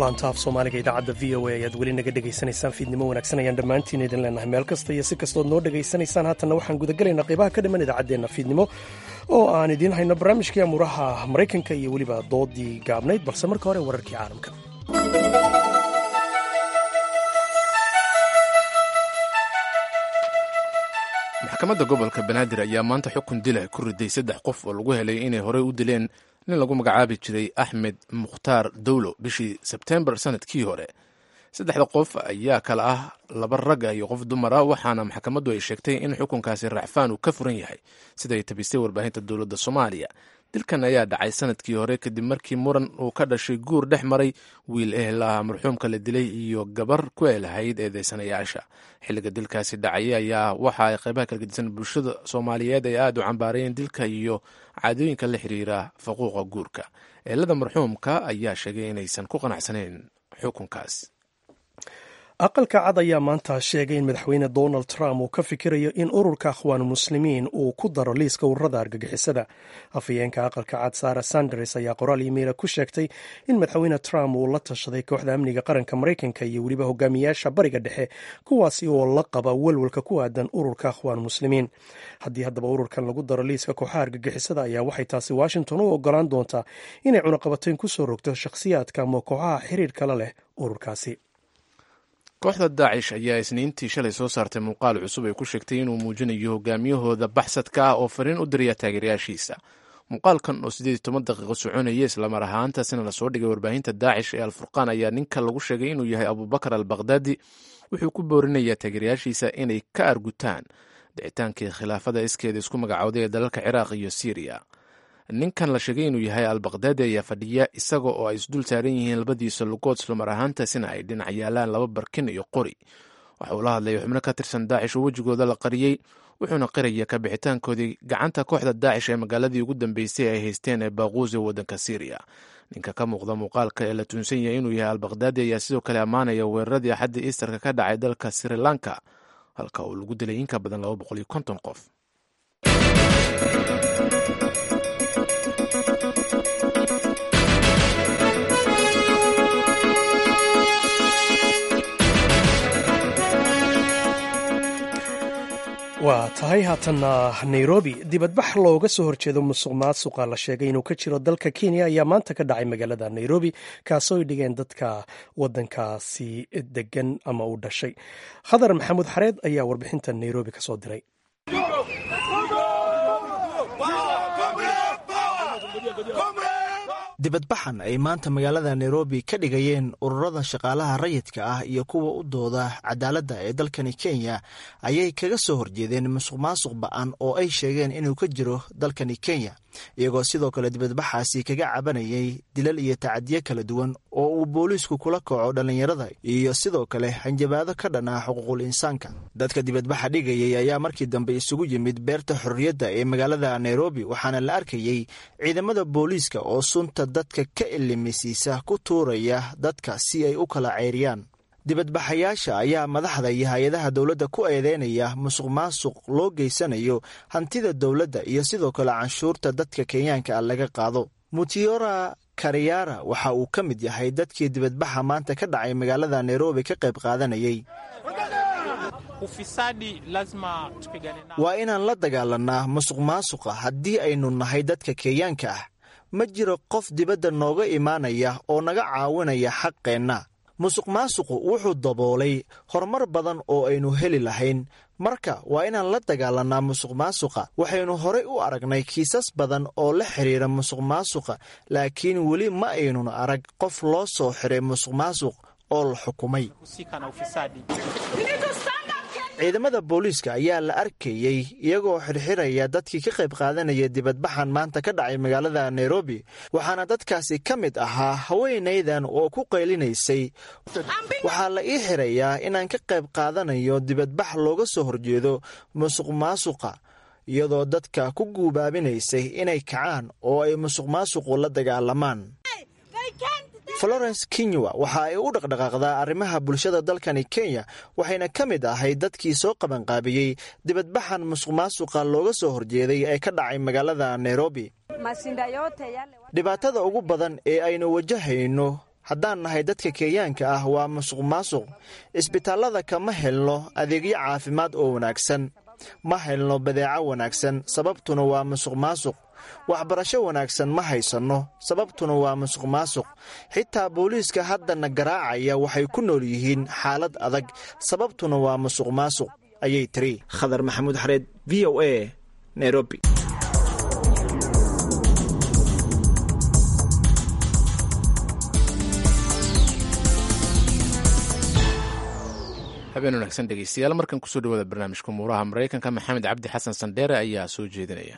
Speaker 2: laanta af soomaaliga idaacadda v o a ayaad weli naga dhegaysanaysaan fiidnimo wanaagsan ayaan dhammaantiin idin leenahay meel kasta iyo si kastood noo dhegaysanaysaan haatanna waxaan gudagelaynaa qaybaha ka dhiman idaacaddeenna fiidnimo oo aan idiin hayno barnaamijkii amuuraha maraykanka iyo weliba doodii gaabnayd balse marka hore wararkii caalamka
Speaker 1: maxkamadda gobolka banaadir ayaa maanta xukun dila ku riday saddex qof oo lagu helay inay horey u dileen nin lagu magacaabi jiray axmed mukhtaar dowlo bishii sebtembar sanadkii hore saddexda qof ayaa kala ah laba rag ah iyo qof dumar ah waxaana maxkamaddu ay sheegtay in xukunkaasi racfaan uu ka furan yahay siday tabistay warbaahinta dowladda soomaaliya dilkan ayaa dhacay sanadkii hore kadib markii muran uu ka dhashay guur dhex maray wiil ehel ah marxuumka la dilay iyo gabar ku eelahayd eedeysanayaasha xilliga dilkaasi dhacay ayaa waxa ay qaybaha kala gedisan bulshada soomaaliyeed ay aada u cambaarayeen dilka iyo caadooyinka la xiriira faquuqa guurka eelada marxuumka ayaa sheegay inaysan ku qanacsanayn xukunkaas
Speaker 2: aqalka cad ayaa maanta sheegay in madaxweyne donald trump uu ka fikirayo in ururka akhwaan muslimiin uu ku daro liiska ururada argagixisada afhayeenka aqalka cad sara sanders ayaa qoraal iimayla ku sheegtay in madaxweyne trump uu la tashaday kooxda amniga qaranka maraykanka iyo weliba hogaamiyaasha bariga dhexe kuwaasi oo la qaba welwalka ku aadan ururka akhwaan muslimiin haddii haddaba ururkan lagu daro liiska kooxaha argagixisada ayaa waxay taasi washington u ogolaan doontaa inay cunaqabatayn kusoo rogto shakhsiyaadka ama kooxaha xiriir kala leh ururkaasi
Speaker 1: kooxda daacish ayaa isniintii shalay soo saartay muuqaal cusub ay ku sheegtay inuu muujinayo hogaamiyahooda baxsadka ah oo fariin u diraya taageerayaashiisa muuqaalkan oo siddeed iyo toban daqiiqo soconaya islamar ahaantaasina lasoo dhigay warbaahinta daacish ee alfurqaan ayaa ninka lagu sheegay inuu yahay abubakar al bakhdadi wuxuu ku boorinayaa taageerayaashiisa inay ka argutaan dhicitaankii khilaafada iskeeda isku magacowday ee dalalka ciraaq iyo siiriya ninkan la sheegay inuu yahay al bakhdadi ayaa fadhiya isaga oo ay isdul saaran yihiin labadiisa lugood islamar ahaantaasina ay dhinac yaalaan laba barkin iyo qori waxa uu la hadlayay xubno ka tirsan daacish oo wejigooda la qariyey wuxuuna qiraya ka bixitaankoodii gacanta kooxda daacish ee magaaladii ugu dambeysay ay haysteen ee baaquus ee waddanka siiriya ninka ka muuqda muuqaalka ee la tuunsan yahay inuu yahay al bakhdadi ayaa sidoo kale ammaanaya weeraradii axadda iistarka ka dhacay dalka sri lanka halka uu lagu dilay in ka badan laba boqol iyo konton qof
Speaker 2: waa tahay haatanna nairobi dibadbax looga soo horjeedo musuq maasuqa la sheegay inuu ka jiro dalka kenya ayaa maanta ka dhacay magaalada nairobi kaasoo ay dhigeen dadka wadankaasi degan ama u dhashay khadar maxamuud xareed ayaa warbixinta nairobi kasoo diray
Speaker 15: dibadbaxan ay maanta magaalada nairobi ka dhigayeen ururada shaqaalaha rayidka ah iyo kuwa u dooda cadaaladda ee dalkani kenya ayay kaga soo horjeedeen musuq maasuq ba-an oo ay sheegeen inuu ka jiro dalkani kenya iyagoo sidoo kale dibadbaxaasi kaga cabanayay dilal iyo tacadiyo kala duwan oo uu booliisku kula kaco dhallinyarada iyo sidoo kale hanjabaado ka dhan ah xuquuqul insaanka dadka dibadbaxa dhigayay ayaa markii dambe isugu yimid beerta xorriyadda ee magaalada nairobi waxaana la arkayey ciidamada booliiska oo sunta dadka ka ilimisiisa ku tuuraya dadka si ay u kala ceyriyaan dibadbaxayaasha ayaa madaxda iyo hay-adaha dowladda ku eedeynaya musuq maasuq loo geysanayo hantida dowladda iyo sidoo kale canshuurta dadka kenyaanka ah laga qaado mutiora kariyara waxa uu ka mid yahay dadkii dibadbaxa maanta ka dhacay magaalada nairobi ka qayb qaadanayay waa inaan la dagaalanaa musuq maasuqa haddii aynu nahay dadka kenyaanka ah ma jiro qof dibadda nooga imaanaya oo naga caawinaya xaqeenna musuq maasuqu wuxuu daboolay horumar badan oo aynu heli lahayn marka waa inaan la dagaalanaa musuq maasuqa waxaynu horey u aragnay kiisas badan oo la xiriira musuq maasuqa laakiin weli ma aynun arag qof loo soo xiray musuq maasuq oo la xukumay ciidamada booliiska ayaa la arkayey iyagoo xirxiraya dadkii ka qayb qaadanaya dibadbaxan maanta ka dhacay magaalada nairobi waxaana dadkaasi ka mid ahaa haweenaydan oo ku qaylinaysay waxaa la ii xirayaa inaan ka qayb qaadanayo dibadbax looga soo horjeedo musuq maasuqa iyadoo dadka ku guubaabinaysay inay kacaan oo ay musuq maasuqu la dagaalamaan florence kinywa waxa ay u dhaqdhaqaaqdaa arrimaha bulshada dalkani kenya waxayna ka mid ahay dadkii soo qabanqaabiyey dibadbaxan musuq maasuqa looga soo horjeeday ee ka dhacay magaalada nairobi dhibaatada ugu badan ee aynu wajahayno haddaan nahay dadka kenyaanka ah waa musuq maasuq isbitaallada kama helno adeegyo caafimaad oo wanaagsan ma helno badeeco wanaagsan sababtuna waa musuq maasuq waxbarasho wanaagsan ma haysanno sababtuna waa musuq maasuq xitaa booliiska haddana garaacaya waxay ku nool yihiin xaalad adag sababtuna waa musuq maasuq ayay tiri khadar maxamuud xareed v o a nairobi
Speaker 1: habeen wanaagsan dhegeystayaal markan kusoo dhawaada barnaamijka umuuraha maraykanka maxamed cabdi xasan sandheere ayaa soo jeedinaya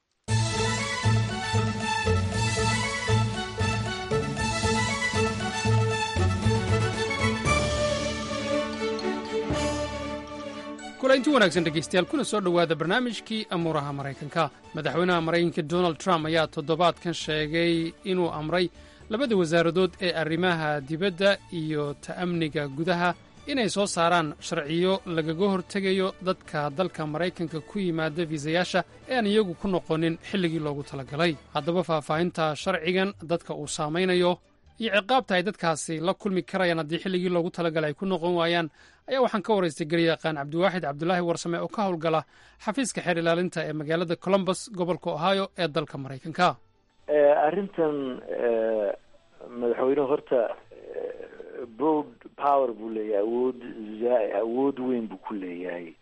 Speaker 16: kulainti wanaagsan dhegaystayaal kuna soo dhowaada barnaamijkii amuuraha maraykanka madaxweynaha maraykanka donald trump ayaa toddobaadkan sheegay inuu amray labada wasaaradood ee arrimaha dibadda iyo ta'amniga gudaha inay soo saaraan sharciyo lagaga hortegayo dadka dalka maraykanka ku yimaada fiisayaasha ee aan iyagu ku noqonin xilligii loogu talagalay haddaba faahfaahinta sharcigan dadka uu saamaynayo iyo ciqaabta ay dadkaasi la kulmi karayaan haddii xilligii loogu talagalay ay ku noqon waayaan ayaa waxaan ka waraystay garyaqaan cabdiwaaxid cabdulaahi warsame oo ka howlgala xafiiska xeer ilaalinta ee magaalada colombus gobolka ohio ee dalka maraykanka
Speaker 17: arrintan madaxweynuhu horta broad power buu leeyahay awood awood weyn buu ku leeyahay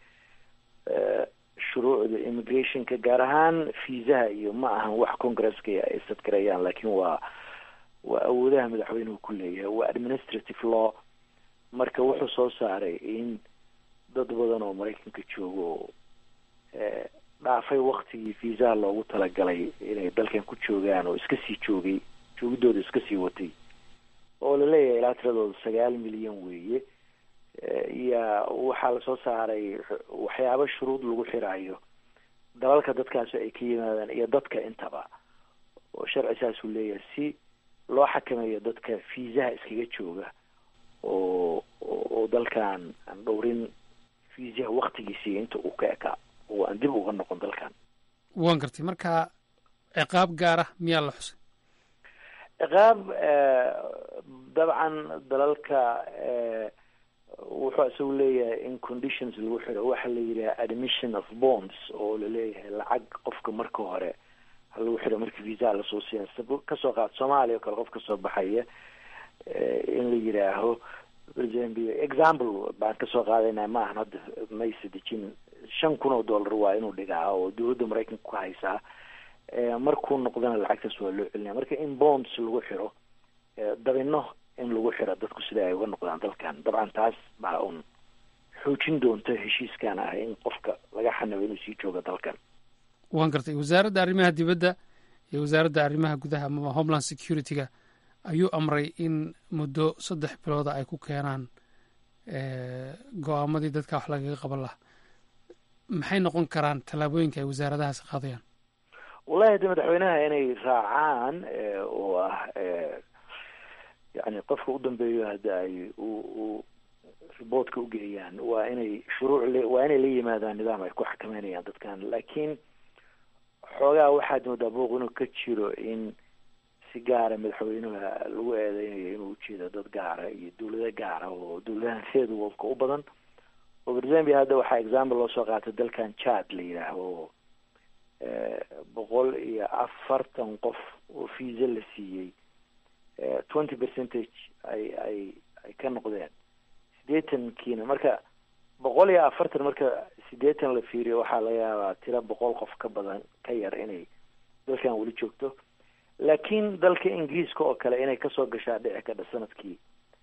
Speaker 17: shuruucda immigrationka gaar ahaan fiisaha iyo ma ahan wax congresska ay sadgarayaan laakiin waa waa awoodaha madaxweynuhu ku leeyahay waa administrative law marka wuxuu soo saaray in dad badan oo maraykanka jooga oo dhaafay waktigii fiisaha loogu talagalay inay dalkan ku joogaan oo iska sii joogay joogidooda iska sii watay oo laleeyahay ilaa tiradooda sagaal milyan weeye iya waxaa lasoo saaray waxyaabo shuruud lagu xiraayo dalalka dadkaasi ay ka yimaadaan iyo dadka intaba oo sharci saasuu leeyahay si loo xakameeyo dadka fiisaha iskaga jooga oo oo dalkan aan dhowrin fiisaha waktigiisii inta uu ka ekaa oo aan dib uga noqon dalkan
Speaker 16: waan gartay marka ciqaab gaara miyaa la xusay
Speaker 17: ciqaab dabcan dalalka wuxuu isagu leeyahay in conditions lagu xiro waxa la yidhaha admission of bonds oo laleeyahay lacag qofka marka hore ha lagu xiro markii viisaha lasoo siiya kasoo qaad soomaaliya oo kale qof kasoo baxaya in la yidhaaho example baan kasoo qaadayna ma ahan hadda mayse dejin shan kun oo dollar waa inuu dhigaa oo dowladda maraykanka ku haysaa markuu noqdana lacagtaas waa loo celinaya marka in bonds lagu xiro dabino in lagu xiro dadku sida ay uga noqdaan dalkan dabcan taas baa un xoojin doonta heshiiskan ah in qofka laga xanabo inuu sii joogo dalkan
Speaker 16: waan gartay wasaaradda arrimaha dibadda iyo wasaaradda arrimaha gudaha amaba homeland security-ga ayuu amray in muddo saddex bilooda ay ku keenaan go-aamadii dadka wax lagaga qaban lahaa maxay noqon karaan tallaabooyinka ay wasaaradahaasi qaadayaan
Speaker 17: wallahi de madaxweynaha inay raacaan oo ah yani qofka u dambeeyo hadda ay u riboortka ugeeyaan waa inay shuruuc le waa inay la yimaadaan nidaam ay ku xakameynayaan dadkan laakiin xoogaa waxaad moodaa booq inuu ka jiro in si gaara madaxweynaha lagu eedeynayo inuu ujeedo dad gaara iyo dawlado gaara oo dawladahan third worldka u badan oo for example hadda waxaa example loo soo qaatay dalkan chad la yidhaaho oo boqol iyo afartan qof oo visa la siiyey twenty percentage ay ay ay ka noqdeen siddeetankiina marka boqol iyo afartan marka siddeetan la fiiriyo waxaa laga yaabaa tiro boqol qof ka badan ka yar inay dalkan weli joogto laakiin dalka ingiriiska oo kale inay kasoo gashaa dhici kadha sanadkii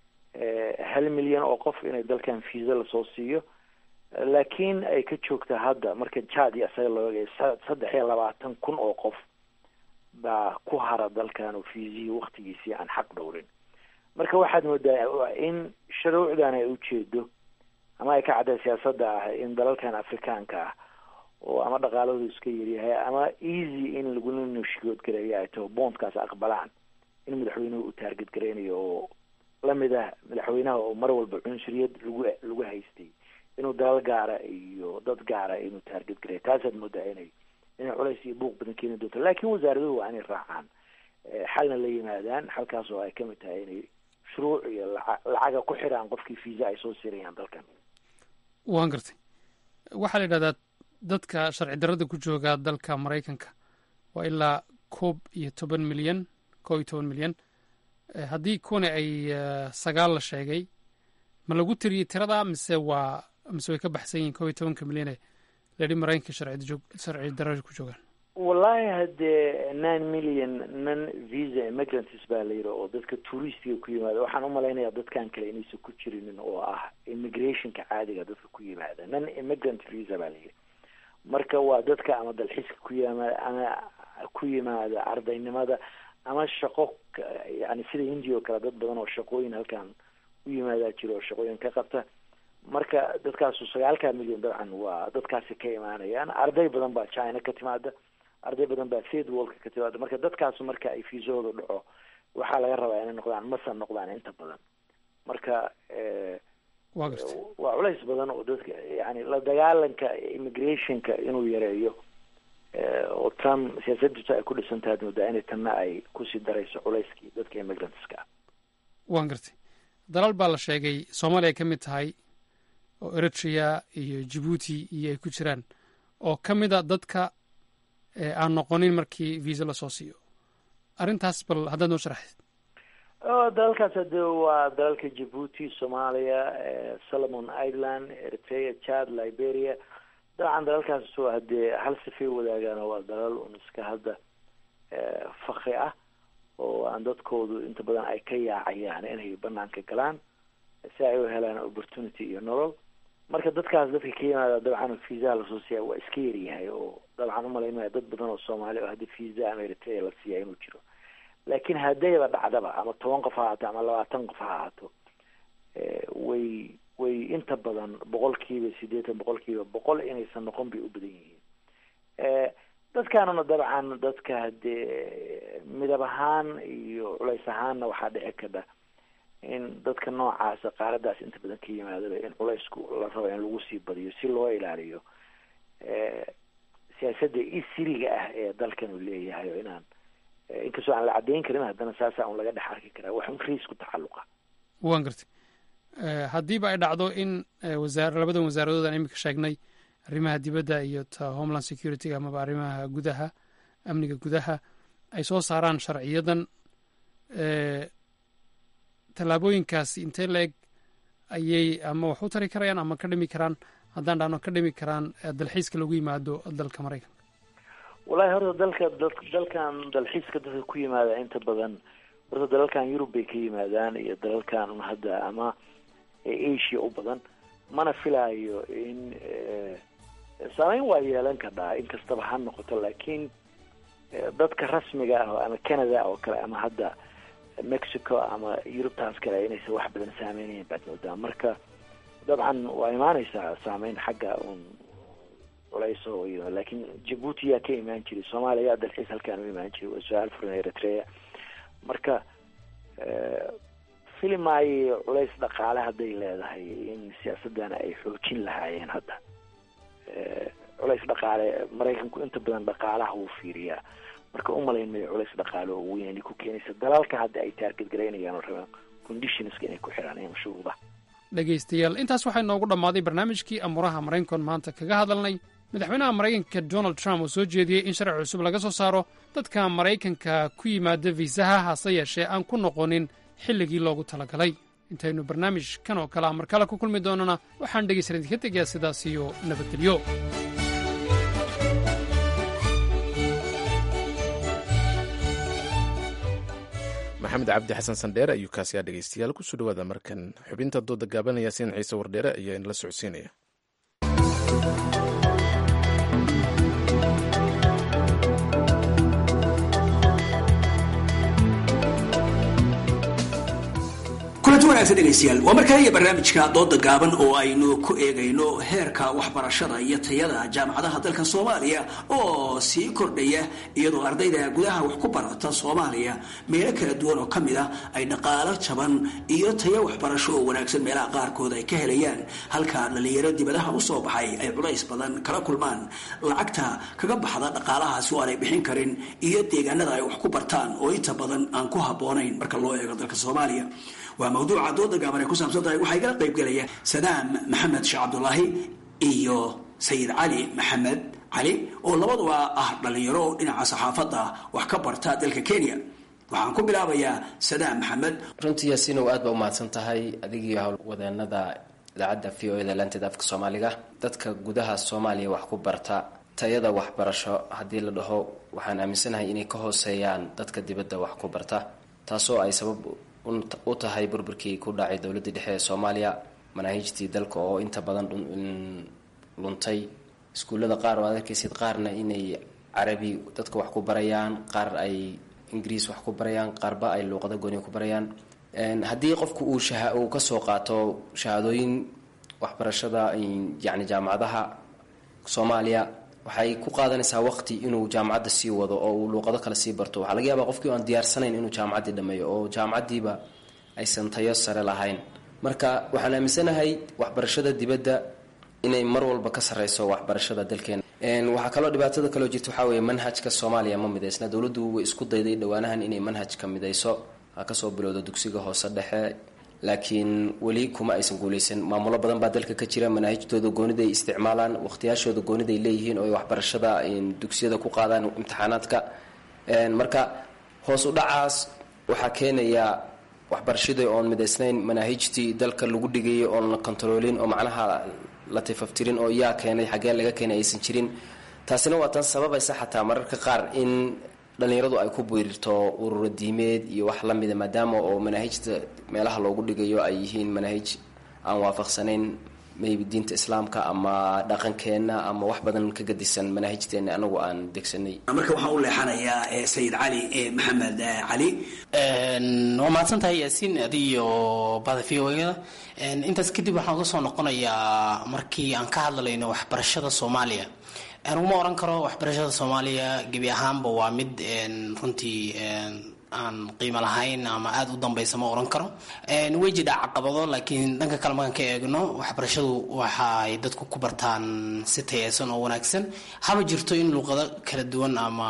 Speaker 17: hal milyan oo qof inay dalkan visa lasoo siiyo laakiin ay ka joogta hadda marka jad iyo isaga looga saddex iyo labaatan kun oo qof baa ku hara dalkan oo fiisihii waktigiisii aan xaq dhowrin marka waxaad moodaa in shuruucdan ay ujeedo ama ay ka cadday siyaasadda ah in dalalkan afrikaanka ah oo ama dhaqaaladu iska yaryahay ama easy in lagula nushigood gareeyo ay taho bondkaas aqbalaan in madaxweynuhu uu taarget gareynayo oo lamid ah madaxweynaha oo mar walba cunsuriyad lagu lagu haystay inuu dalal gaara iyo dad gaara inuu taarget gareeyo taasaad moodaa inay inay culays iyo buuq badan keeni doonto laakiin wasaaraduhu waa inay raacaan xalna la yimaadaan xalkaas oo ay kamid tahay inay shuruuc iyo lacaga ku xiraan qofkii visa ay soo sirayaan dalkan
Speaker 16: waan gartay waxaa la yidhahdaa dadka sharci darrada ku jooga dalka maraykanka waa ilaa koob iyo toban milyan koob iyo toban milyan haddii kuwani ay sagaal la sheegay ma lagu tiriyey tirada mise waa mise way ka baxsan yihiin koob iyo tobanka milyane layidhi maraykanka sharci darrada ku joogaan
Speaker 17: wallahi haddee nine million non visa immigrants baa la yidhi oo dadka touristiga ku yimaada waxaan umalaynayaa dadkan kale inaysan ku jirinin oo ah immigrationka caadiga dadka ku yimaada non immigrant visa baa la yidhi marka waa dadka ama dalxiiska ku yimaada ama ku yimaada ardaynimada ama shaqo yani sida hindiya oo kale dad badan oo shaqooyin halkan u yimaadaa jiro oo shaqooyin ka qabta marka dadkaasu sagaalka milyan dabcan waa dadkaasi ka imaanayaan arday badan baa china ka timaada arday badan baa third worldka ka timaada marka dadkaasu marka ay fiisahooda dhaco waxaa laga rabaa inay noqdaan masa noqdaan inta badan marka waa culays badan oo dadka yani la dagaalanka immigrationka inuu yareeyo oo trump siyaasaddiisu ay ku dhisan tahay moodaa inay tanna ay kusii darayso culayskii dadka immigrantska ah
Speaker 16: waan gartay dalal baa la sheegay soomaaliya ka mid tahay oo eritrea iyo jibuuti iyo ay ku jiraan oo ka mid a dadka aan noqonin markii visa lasoo siiyo arrintaas bal haddaad noo sharaxayd
Speaker 17: dalalkaas hade waa dalalka jibuuti soomaaliya solomon ireland eritrea chad liberia dabcan dalalkaas hadee hal sifay wadaagaan waa dalal un iska hadda fakri ah oo aan dadkoodu inta badan ay ka yaacayaan inay banaanka galaan si ay u helaan opportunity iyo nolol marka dadkaas dadka ka yimaada dabcan viisaha lasoo siiya waa iska yaryahay oo dabcan umalaynaya dad badan oo soomaali oo hadii visa ama eritrea la siiya inuu jiro laakiin haddayba dhacdaba ama toban qof ha ahaato ama labaatan qof ha ahaato way way inta badan boqolkiiba sideetan boqolkiiba boqol inaysan noqon bay u badan yihiin dadkaanuna dabcan dadka hadee midab ahaan iyo culays ahaanna waxaa dhici karta in dadka noocaasa qaaradaas inta badan ka yimaadaba in culaysku la rabo in lagu sii badiyo si loo ilaaliyo siyaasadda isiriga ah ee dalkan uu leeyahay oo inaan inkastoo aan la caddayn karin haddana saasa un laga dhex arki karaa wax un riis ku tacalluqa
Speaker 16: waan gartay haddiiba ay dhacdo in wasaar labadan wasaaradood aan iminka sheegnay arrimaha dibadda iyo ta homeland security amaba arrimaha gudaha amniga gudaha ay soo saaraan sharciyadan tallaabooyinkaasi intee la eg ayay ama wax u tari karayaan ama ka dhimi karaan haddaan dhahno ka dhimi karaan dalxiiska lagu yimaado dalka maraykanka
Speaker 17: wallahi horta dalka dalkan dalxiiska dadka ku yimaada inta badan horta dalalkan yurub bay ka yimaadaan iyo dalalkan hadda ama asia u badan mana filaayo in saameyn waa yeelan kadhaa inkastaba ha noqoto laakiin dadka rasmiga ah ama canada oo kale ama hadda mexico ama yurubtaas kale inaysan wax badan saameynayn baad moodaa marka dabcan waa imaaneysaa saameyn xagga un culayso iyo laakiin jabuuti yaa ka imaan jiray soomaaliya yaa dalxiis halkaan u imaan jiray waa su-aal furan eritrea marka filimaayo culays dhaqaale hadday leedahay in siyaasadana ay xoojin lahaayeen hadda culays dhaqaale maraykanku inta badan dhaqaalaha wuu fiiriyaa marka umalayn mayo culays dhaqaale oo weyn inay ku keenaysa dalalka hadda ay taarget garaynayaan oo rabaan conditionska inay ku xiraan iyo shuruudaha
Speaker 16: dhegaystayaal intaas waxaa inoogu dhammaaday barnaamijkii amuuraha maraykankoon maanta kaga hadalnay madaxweynaha maraykanka donald trump oo soo jeediyey in sharci cusub laga soo saaro dadka maraykanka ku yimaada fiisaha hase yeeshee aan ku noqonin xilligii loogu talagalay intaynu barnaamijkan oo kale a mar kale ku kulmi doonana waxaan dhegaysan idinka tegayaa sidaas iyo nabadgelyo
Speaker 1: maxamed cabdi xasan sandheere ayuu kaasiyaa dhegaystayaal kusoo dhawaada markan xubinta dooda gaabanaya sin ciise wardheere ayaa inala socodsiinaya
Speaker 18: kulanti wanaagsan dhegaystayaal waa markale iyo barnaamijka dooda gaaban oo aynu ku eegayno heerka waxbarashada iyo tayada jaamacadaha dalka soomaaliya oo sii kordhaya iyadoo ardayda gudaha wax ku barata soomaaliya meelo kala duwan oo ka mid a ay dhaqaalo jaban iyo tayo waxbarasho oo wanaagsan meelaha qaarkood ay ka helayaan halka dhalinyaro dibadaha usoo baxay ay culays badan kala kulmaan lacagta kaga baxda dhaqaalahaasi oo aanay bixin karin iyo deegaanada ay wax ku bartaan oo inta badan aan ku habboonayn marka loo eego dalka soomaaliya waa mawduuca dooda gaaban ay ku saabsan tahay waxaa igala qaybgelaya sadaam maxamed sheekh cabdulaahi iyo sayid cali maxamed cali oo labaduba ah dhalinyaro oo dhinaca saxaafadda wax ka barta dalka kenya waxaan ku bilaabayaa sadaam maxamed
Speaker 19: runtii yaasiinow aad baa umahadsan tahay adigii howlwadeenada idaacadda v o eda laanteeda afka soomaaliga dadka gudaha soomaaliya wax ku barta tayada waxbarasho haddii la dhaho waxaan aaminsanahay inay ka hooseeyaan dadka dibadda wax ku barta taasoo ay sabab u tahay burburkii ku dhacay dowladda dhexe ee soomaaliya manaahijtii dalka oo inta badan luntay iskuullada qaar oo ad arkaysid qaarna inay carabi dadka wax ku barayaan qaar ay ingiriis wax ku barayaan qaarba ay luuqada gooni ku barayaan haddii qofku uu uu kasoo qaato shahaadooyin waxbarashada yani jaamacadaha soomaaliya waxay ku qaadanaysaa waqti inuu jaamacadda sii wado oo uu luuqado kale sii barto waxaa laga yaabaa qofkii aan diyaarsanayn inuu jaamacaddii dhameeyo oo jaamacaddiiba aysan tayo sare lahayn marka waxaan aaminsanahay waxbarashada dibadda inay mar walba ka sareyso waxbarashada dalkeena waxaa kaloo dhibaatada kaloo jirta waxaa weeye manhajka soomaaliya ma midaysna dowladdu way isku dayday dhowaanahan inay manhajka midayso ha kasoo bilowdo dugsiga hoose dhexe laakiin weli kuma aysan guuleysan maamulo badan baa dalka ka jira manaahijtooda gooniday isticmaalaan waqtiyaashooda gooniday leeyihiin oo ay waxbarashada dugsiyada ku qaadaan imtixaanaadka marka hoos u dhacaas waxaa keenaya waxbarashadii oon midaysnayn manaahijtii dalka lagu dhigayay oon la kontaroolin oo macnaha la tifaftirin oo yaa keenay xaggee laga keenay aysan jirin taasina waa tan sababaysa xataa mararka qaar in dhalinyaradu ay ku biirto ururo diimeed iyo wax lamida maadaama oo manaahijta meelaha loogu dhigayo ay yihiin manaahij aan waafaqsanayn maybe diinta islaamka ama dhaqankeenna ama wax badan ka gadisan manaahijteena anagu aan degsanay
Speaker 18: marka waxaan u leexanayaa sayid cali maxamed cali
Speaker 20: waa mahadsan tahay yaasiin adiyo bada v o da intaas kadib waxaan uga soo noqonayaa markii aan ka hadlayno waxbarashada soomaaliya uma oran karo waxbarashada soomaaliya gebi ahaanba waa mid runtii aan qiimo lahayn ama aada u dambeysa ma oran karo way jidha caqabado laakiin dhanka kale markaan ka eegno waxbarashadu waxaay dadku ku bartaan si tayeysan oo wanaagsan haba jirto in luuqado kala duwan ama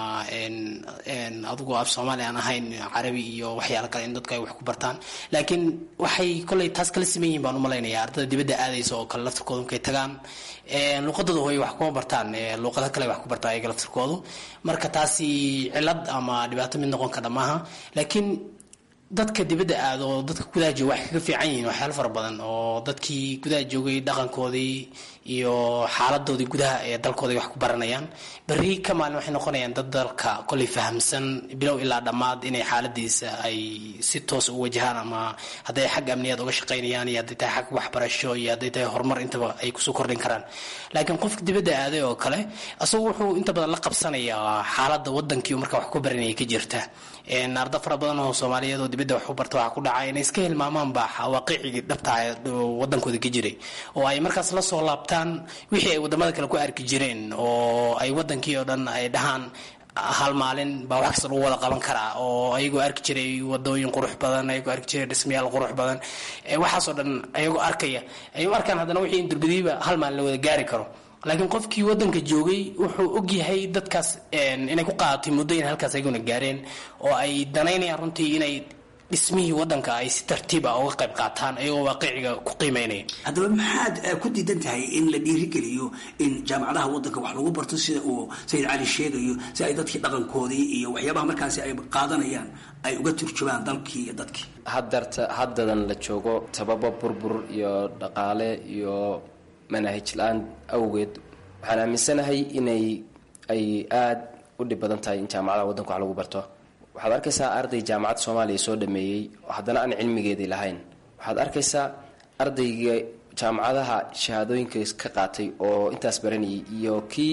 Speaker 20: adigu af soomaali aan ahayn carabi iyo waxyaalo kale in dadku ay wax ku bartaan laakiin waxay koley taas kala siman yihin baan umalaynaya ardada dibadda aadaysa oo kale laftirkooda markay tagaan luuqadooda hooy wax kuma bartaan luuqado kale wax ku bartaan ayaga laftirkoodu marka taasi cilad ama dhibaato mid noqon kara maaha laakiin dadka dibadda aada oo dadka gudaha jooga waxay kaga fiican yihiin waxyaalo fara badan oo dadkii gudaha joogay dhaqankoodii iyo xaaladoodii gudaha ee dalkooda wax ku baranayaan berri ka maalin waxay noqonayaan dad dalka koley fahamsan bilow ilaa dhammaad inay xaaladiisa ay si toos u wajahaan ama hadday xagga amniyaad uga shaqaynayaan iyo hadday tahay xag waxbarasho iyo hadday tahay horumar intaba ay kusoo kordhin karaan laakiin qofka dibadda aaday oo kale asagu wuxuu inta badan la qabsanayaa xaaladda wadankii marka wax ku baranaya ka jirta arda fara badan oo soomaaliyeed oo dibadda wax u barta waxaa ku dhacay inay iska hilmaamaanba waaqicigii dhabtaa wadankooda ka jiray oo ay markaas la soo laabtaan wixii ay wadamada kale ku arki jireen oo ay wadankii oo dhan ay dhahaan hal maalin baa wax kasta lagu wada qaban karaa oo ayagoo arki jiray wadooyin qurux badan ayagoo arki jiray dhismayaal qurux badan waxaasoo dhan ayagoo arkaya ay u arkaan haddana wixii in durbadiiba hal maalin la wada gaari karo laakiin qofkii wadanka joogay wuxuu ogyahay dadkaas inay ku qaadatay muddo inay halkaas ayaguna gaareen oo ay danaynayaan runtii inay dhismihii wadanka ay si tartiiba uga qayb qaataan ayagoo waaqiciga ku qiimeynaya
Speaker 18: haddaba maxaad ku diidan tahay in la dhiirigeliyo in jaamacadaha wadanka wax lagu barto sida uu sayid cali sheegayo si ay dadkii dhaqankoodii iyo waxyaabaha markaasi ay qaadanayaan ay uga turjumaan dalkii iyo dadkii
Speaker 19: hadarta haddadan la joogo sababo burbur iyo dhaqaale iyo manaahij la-aan awgeed waxaan aaminsanahay inay ay aada u dhib badan tahay in jaamacadaha wadanka wax lagu barto waxaad arkaysaa arday jaamacad soomaaliya soo dhameeyey haddana aan cilmigeedii lahayn waxaad arkaysaa ardayga jaamacadaha shahaadooyinka ka qaatay oo intaas baranayay iyo kii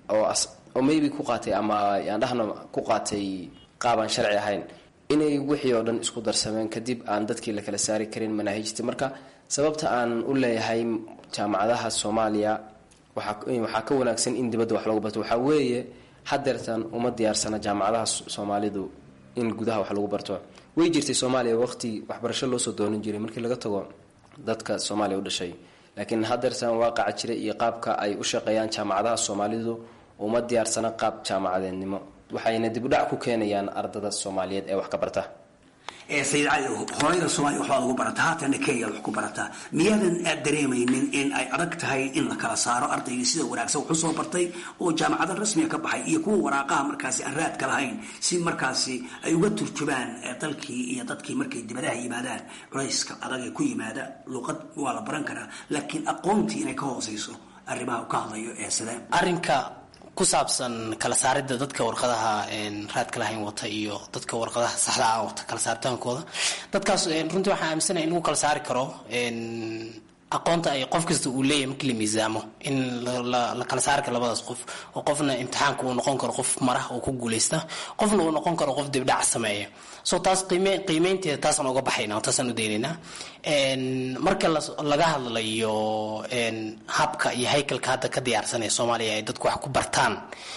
Speaker 19: oo maybe ku qaatay ama aan dhahno ku qaatay qaabaan sharci ahayn inay wixii oo dhan isku darsameen kadib aan dadkii la kala saari karin manaahijtii marka sababta aan u leeyahay jaamacadaha soomaaliya waxaa ka wanaagsan in dibadda wax lagu barto waxaa weeye hadeertan uma diyaarsana jaamacadaha soomaalidu in gudaha wax lagu barto way jirtay soomaaliya waqti waxbarasho loosoo doonan jiray markii laga tago dadka soomaaliya u dhashay laakiin hadeertan waaqaca jira iyo qaabka ay u shaqeeyaan jaamacadaha soomaalidu uma diyaarsana qaab jaamacadeednimo waxayna dibudhac ku keenayaan ardada soomaaliyeed ee wax ka barta
Speaker 18: sayid cali hooyada soomaaliya waxbaad ugu barataa haatana kenya wax ku barataa miyaadan aad dareemaynin in ay adag tahay in la kala saaro ardaygii sida wanaagsan wax usoo bartay oo jaamacada rasmiga ka baxay iyo kuwa waraaqaha markaasi aan raadka lahayn si markaasi ay uga turjubaan dalkii iyo dadkii markay dibadaha yimaadaan culayska adag ee ku yimaada luuqad waa la baran karaa laakiin aqoontii inay ka hooseyso arrimaha uu ka hadlayo ee sidee
Speaker 20: arrinka ku saabsan kala saaridda dadka warqadaha raadka lahayn wata iyo dadka warqadaha saxda ah wata kala saaritaankooda dadkaas runtii waxaan aaminsanahay in lagu kala saari karo aqoonta ay qof kasta uu leeyahay markii la miisaamo in la kala saari karo labadaas qof oo qofna imtixaanka uu noqon karo qof marah oo ku guuleysta qofna uu noqon karo qof dibdhac sameeya so taas qiime qiimeynteeda taasaan uga baxayna taasaan u daynaynaa marka laga hadlayo habka iyo haykalka hadda ka diyaarsanaya soomaaliya ay dadku wax ku bartaan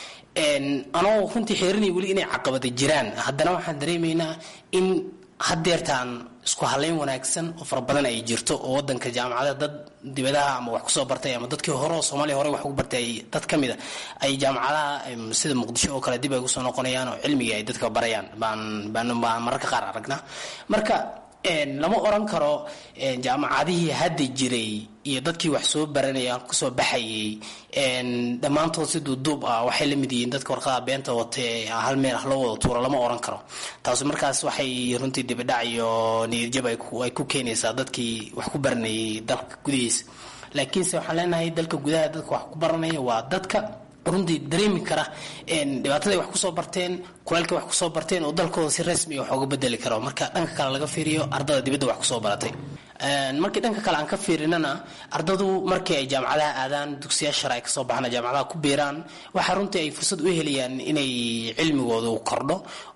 Speaker 20: anoo runtii xeerinaya weli inay caqabada jiraan haddana waxaan dareemaynaa in haddeertaan isku halayn wanaagsan oo fara badan ay jirto oo wadanka jaamacada dad dibadaha ama wax kusoo bartay ama dadkii hore oo soomaaliya hore wax ugu bartay dad ka mid a ay jaamacadaha sida muqdisho oo kale dib ay kusoo noqonayaan oo cilmiga ay dadka barayaan baan baan baan mararka qaar aragnaa marka lama oran karo jaamacadihii hadda jiray iyo dadkii wax soo baranaya kusoo baxayay dhammaantood si duuduub ah waxay la mid yihiin dadka warqada beenta wata ee hal meel ah loo wada tuuro lama oran karo taasi markaas waxay runtii dibidhac iyo niyadjab ay ku keenaysaa dadkii wax ku baranayay dalka gudihiisa laakiinse waxaan leenahay dalka gudaha dadka wax ku baranaya waa dadka runtii dareemi kara dhibaataday wax kusoo barteen kulaalkay wax kusoo barteen oo dalkooda si rasmi wax uga bedeli karo marka dhanka kale laga fiiriyo ardada dibadda wax kusoo baratay markii dhanka kale aan ka fiirinana ardadu markii ay jaamacadaha aadaan dugsiya shar ay kasoo baxaan jaamacadaha ku biiraan waxaa runtii ay fursad u helayaan inay cilmigoodu kordho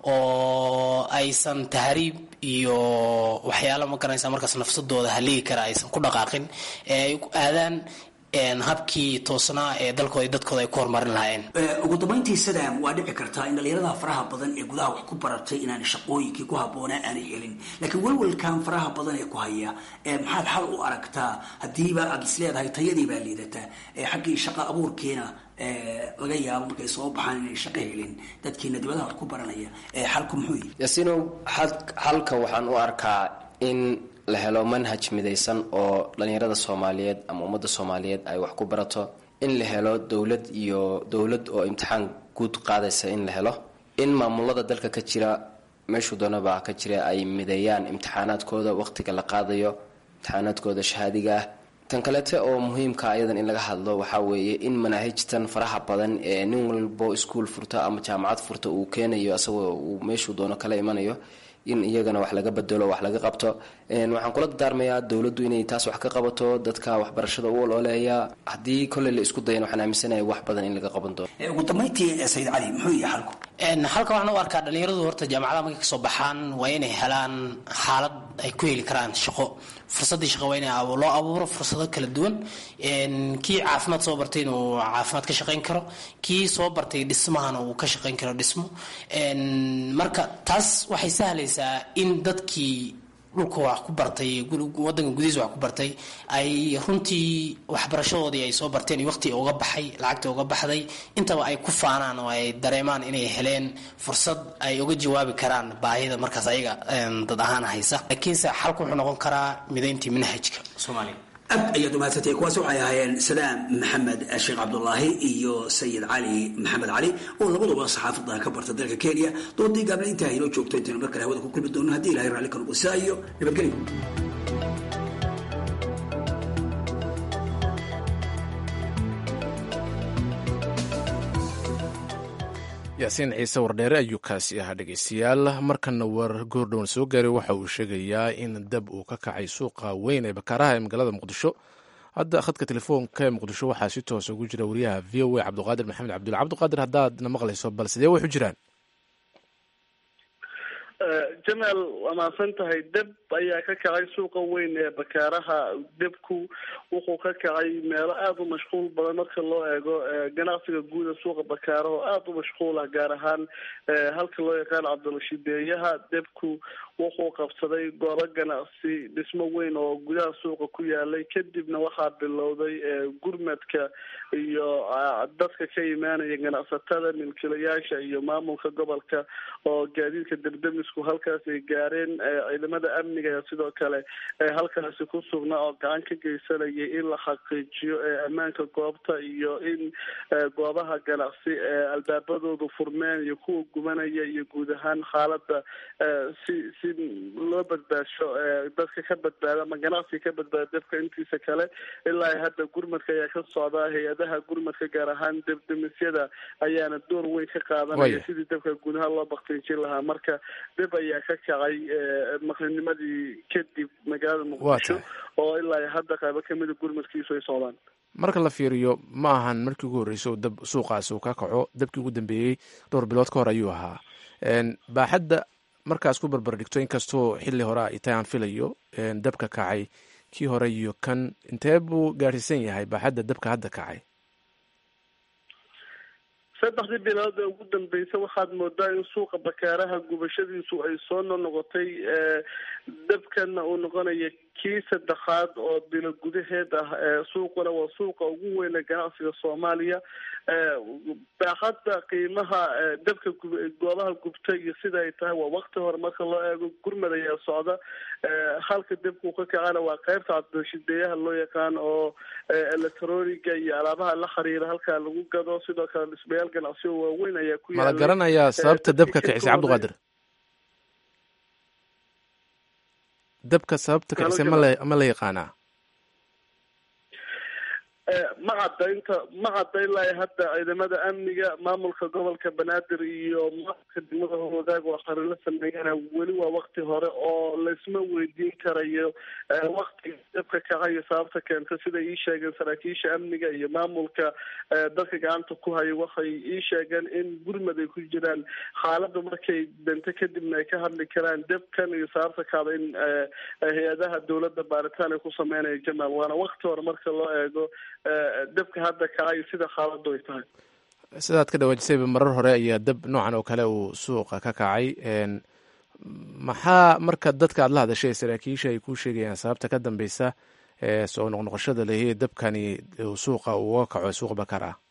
Speaker 20: oo aysan tahriib iyo waxyaala ma garanaysa markaas nafsadooda haligi kara aysan ku dhaqaaqin ee ay aadaan habkii toosnaa ee dalkooda dadkooda ay ku horumarin lahaayeen
Speaker 18: ugu dambayntii sadam waa dhici kartaa in dhalinyarada faraha badan ee gudaha wax ku baratay inaan shaqooyinkii ku habboonaa aanay helin laakiin walwalkan faraha badan ee ku haya maxaad xal u aragtaa haddiiba aad is leedahay tayadii baa liidataa xaggii shaqo abuurkiina laga yaabo markay soo baxaan inay shaqo helin dadkiina dibadaha wax ku baranaya xalku muxuu yihi
Speaker 19: yasinow xalka waxaan u arkaa in la helo manhaj midaysan oo dhalinyarada soomaaliyeed ama ummadda soomaaliyeed ay wax ku barato in la helo dowlad iyo dowlad oo imtixaan guud qaadaysa in la helo in maamulada dalka ka jira meeshuu doonaba ka jira ay mideeyaan imtixaanaadkooda waqtiga la qaadayo imtixaanaadkooda shahaadiga ah tan kaleete oo muhiimka ayadan in laga hadlo waxaa weeye in manaahijtan faraha badan ee nin walbo iskuol furta ama jaamacad furta uu keenayo asagoo uu meeshuu doono kala imanayo in iyagana wax laga bedelo wax laga qabto waxaan kula dardaarmayaa dowladdu inay taas wax ka qabato dadka waxbarashada u ololeeya haddii kolley la isku dayan waxaan aaminsanaya wax badan in laga qaban doono
Speaker 18: ugu dambayntii sayid cali muxuu yahay xalku
Speaker 20: halka waxaan u arkaa dhalinyaradu horta jaamacadaha markay kasoo baxaan waa inay helaan xaalad ay ku heli karaan shaqo fursadii shaqo waa in loo abuuro fursado kala duwan kii caafimaad soo bartay inuu caafimaad ka shaqayn karo kii soo bartay dhismahana uu ka shaqayn karo dhismo marka taas waxay sahlaysaa in dadkii dhulka wax ku bartay wadanka gudihiisa wax ku bartay ay runtii waxbarashadoodii ay soo barteen iyo waqti uga baxay lacagta uga baxday intaba ay ku faanaan oo ay dareemaan inay heleen fursad ay uga jawaabi karaan baahida markaas ayaga dad ahaan haysa laakiinse xalku wuxuu noqon karaa midayntii manhajka soomaaliya
Speaker 18: aad ayaad umahadsantay kuwaas waxay ahaayeen sadaam maxamed sheekh cabdulaahi iyo sayid cali maxamed cali oo labaduba saxaafadda ka barta dalka kenya doodii gaabna intaa inoo joogto intaynu mar kale hawada ku kulmi doono haddii ilahay raalli ka noqo saa iyo nabadgelyo
Speaker 1: yaasiin ciise wardheere ayuu kaasi ahaa dhegeystayaal markana war goordhown soo gaaray waxa uu sheegayaa in dab uu ka kacay suuqa weyn ee bakaaraha ee magaalada muqdisho hadda khadka telefoonka ee muqdisho waxaa si toosa ugu jira wariyaha v o a cabdiqaadir maxamed cabdulla cabdiqaadir haddaadna maqlayso bal sidee waxu jiraan
Speaker 6: jamaal waa mahadsan tahay deb ayaa ka kacay suuqa weyn ee bakaaraha debku wuxuu ka kacay meelo aada u mashquul badan marka loo eego ganacsiga guuda suuqa bakaara oo aada u mashquul ah gaar ahaan halka loo yaqaan cabdilashideeyaha debku wuxuu qabsaday goobo ganacsi dhismo weyn oo gudaha suuqa ku yaalay kadibna waxaa bilowday gurmadka iyo dadka ka imaanaya ganacsatada milkilayaasha iyo maamulka gobolka oo gaadiidka debdemis boolisku halkaas ay gaareen ciidamada amniga sidoo kale halkaasi ku sugnaa oo gacan ka geysanaya in la xaqiijiyo ammaanka goobta iyo in goobaha ganacsi albaabadoodu furmeen iyo kuwa gubanaya iyo guud ahaan xaalada si si loo badbaasho dadka ka badbaada ama ganacsiga ka badbaada dabka intiisa kale ilaa hadda gurmadka ayaa ka socdaa hay-adaha gurmadka gaar ahaan debdemisyada ayaana door weyn ka qaadanaya sidii dabka gudaha loo baktiijin lahaa marka dib ayaa ka kacay maqrinimadii kadib magaalada muqdisho oo ilaa hadda qaybo kamida gurmadkiisu ay socdaan
Speaker 1: marka la fiiriyo ma ahan markii ugu horreysay oo dab suuqaasi uu ka kaco dabkii ugu dambeeyey dhowr bilood ka hor ayuu ahaa baaxadda markaas ku barbar dhigto inkastoo xilli hore ay tahay aan filayo dabka kacay kii hore iyo kan intee buu gaadhsiisan yahay baaxadda dabka hadda kacay
Speaker 6: saddexdii bilood ee ugu dambeysay waxaad moodaa in suuqa bakaaraha gubashadiisu ay soo noqnoqotay dabkana uu noqonaya kii saddexaad oo bilo gudaheed ah suuquna waa suuqa ugu weyne ganacsiga soomaaliya baaxadda qiimaha dabka goobaha gubta iyo sida ay tahay waa wakti hore marka loo eego gurmad ayaa socda halka dabka uu ka kacana waa qeybta cabdishideeyaha loo yaqaan oo electroniga iyo alaabaha la xiriira halkaa lagu gado sidoo kale dhismayaal ganacsi oo waaweyn ayaa ku
Speaker 1: mala garanayaa sababta dabka kicisay cabdiqaadir dabka sababta kicisay mala ma la yaqaanaa
Speaker 6: ma cadda inta ma cadda ilaa hadda ciidamada amniga maamulka gobolka banaadir iyo maamulka degmada wadaag oo qarilo sameeyana weli waa wakti hore oo laysma weydiin karayo waktiga dabka kacayo sababta keenta sida ii sheegeen saraakiisha amniga iyo maamulka dadka gacanta ku hayo waxay ii sheegeen in gurmad ay ku jiraan xaalada markay dento kadibna ay ka hadli karaan dabkan iyo sababta kaada in hay-adaha dowladda baaritaan ay ku sameynaya jamaal waana wakti hore marka loo eego dabka hadda kacay sida xaaladu ay tahay
Speaker 1: sidaad ka dhawaajisayba marar hore ayaa dab noocan oo kale uu suuqa ka kacay maxaa marka dadka aad la hadashay saraakiisha ay kuu sheegayaan sababta ka dambeysa soo noqnoqoshada lehi dabkani suuqa uga kaco suuq bakar ah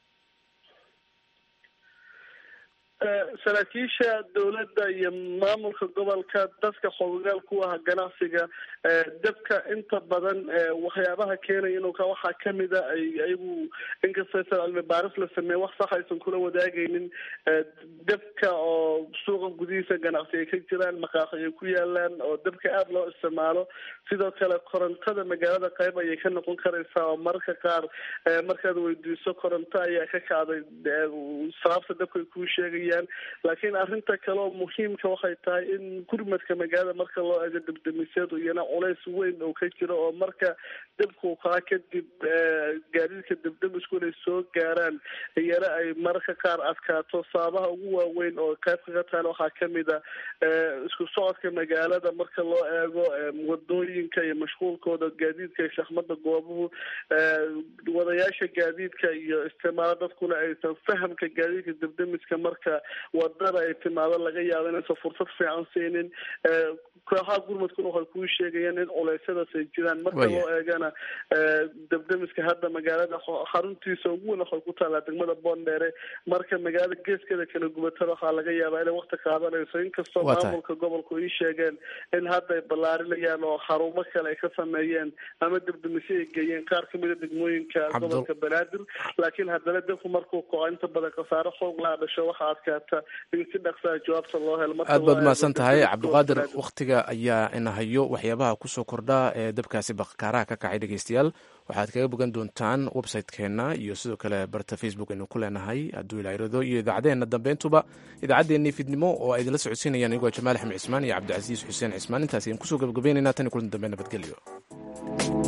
Speaker 6: saraakiisha dowladda iyo maamulka gobolka dadka xogogaal ku ah ganacsiga dabka inta badan waxyaabaha keenaya inuu ka waxaa kamida ay ayagu inkastoo cilmi baaris la sameeye wax sax aysan kula wadaagaynin dabka oo suuqa gudihiisa ganacsi ay ka jiraan maqaaxi ay ku yaalaan oo dabka aada loo isticmaalo sidoo kale korontada magaalada qayb ayay ka noqon karaysaa oo mararka qaar markaad weydiiso koronto ayaa ka kacday sababta dabka ay kuu sheegayaan laakiin arrinta kale oo muhiimka waxay tahay in gurmadka magaalada marka loo eego debdemisyadu iyana culays weyn oo ka jiro oo marka dabku kaa kadib gaadiidka debdemisku inay soo gaaraan iyana ay mararka qaar adkaato sababaha ugu waaweyn oo qaybka ka tahan waxaa kamid a isku socodka magaalada marka loo eego wadooyinka iyo mashquulkooda gaadiidka iyo shaxmada goobuhu wadayaasha gaadiidka iyo isticmaalo dadkuna aysan fahamka gaadiidka debdemiska marka wadada ay timaado laga yaabo inaysan fursad fiican siinin kooxaha gurmadkuna waxay kuu sheegayaan in culeysyadaas ay jiraan marka loo eegana debdemiska hadda magaalada xaruntiisa ugu weyn waxay ku taalaa degmada boondheere marka magaalada geeskeeda kala gubatada waxaa laga yaabaa inay wakti qaadanayso inkastoo maamulka gobolku ii sheegeen in hadda ay ballaarinayaan oo xarumo kale ay ka sameeyeen ama debdemisyo ay geeyeen qaar kamida degmooyinka gobolka banaadir laakiin haddana dabku markuu koco inta badan khasaare xoog laa dhasho waxaa adkaata in si dhaqsaa jawaabta loo helo
Speaker 1: aad baad mahadsan tahay cabdiqaadir waktiga ayaa ina hayo waxyaabaha kusoo kordha ee dabkaasi bakaaraha ka kacay dhegeystayaal waxaad kaga bogan doontaan website-keena iyo sidoo kale barta facebook aynu ku leenahay hadduu ilairado iyo idaacadeena dambeyntuba idaacaddeenii fidnimo oo ay idinla socodsiinayaan anigoo jamaal axmed cismaan iyo cabdicasiis xuseen cismaan intaas ayaan kusoo gabagabeynayna tan iyo kulan dambe nabadgelyo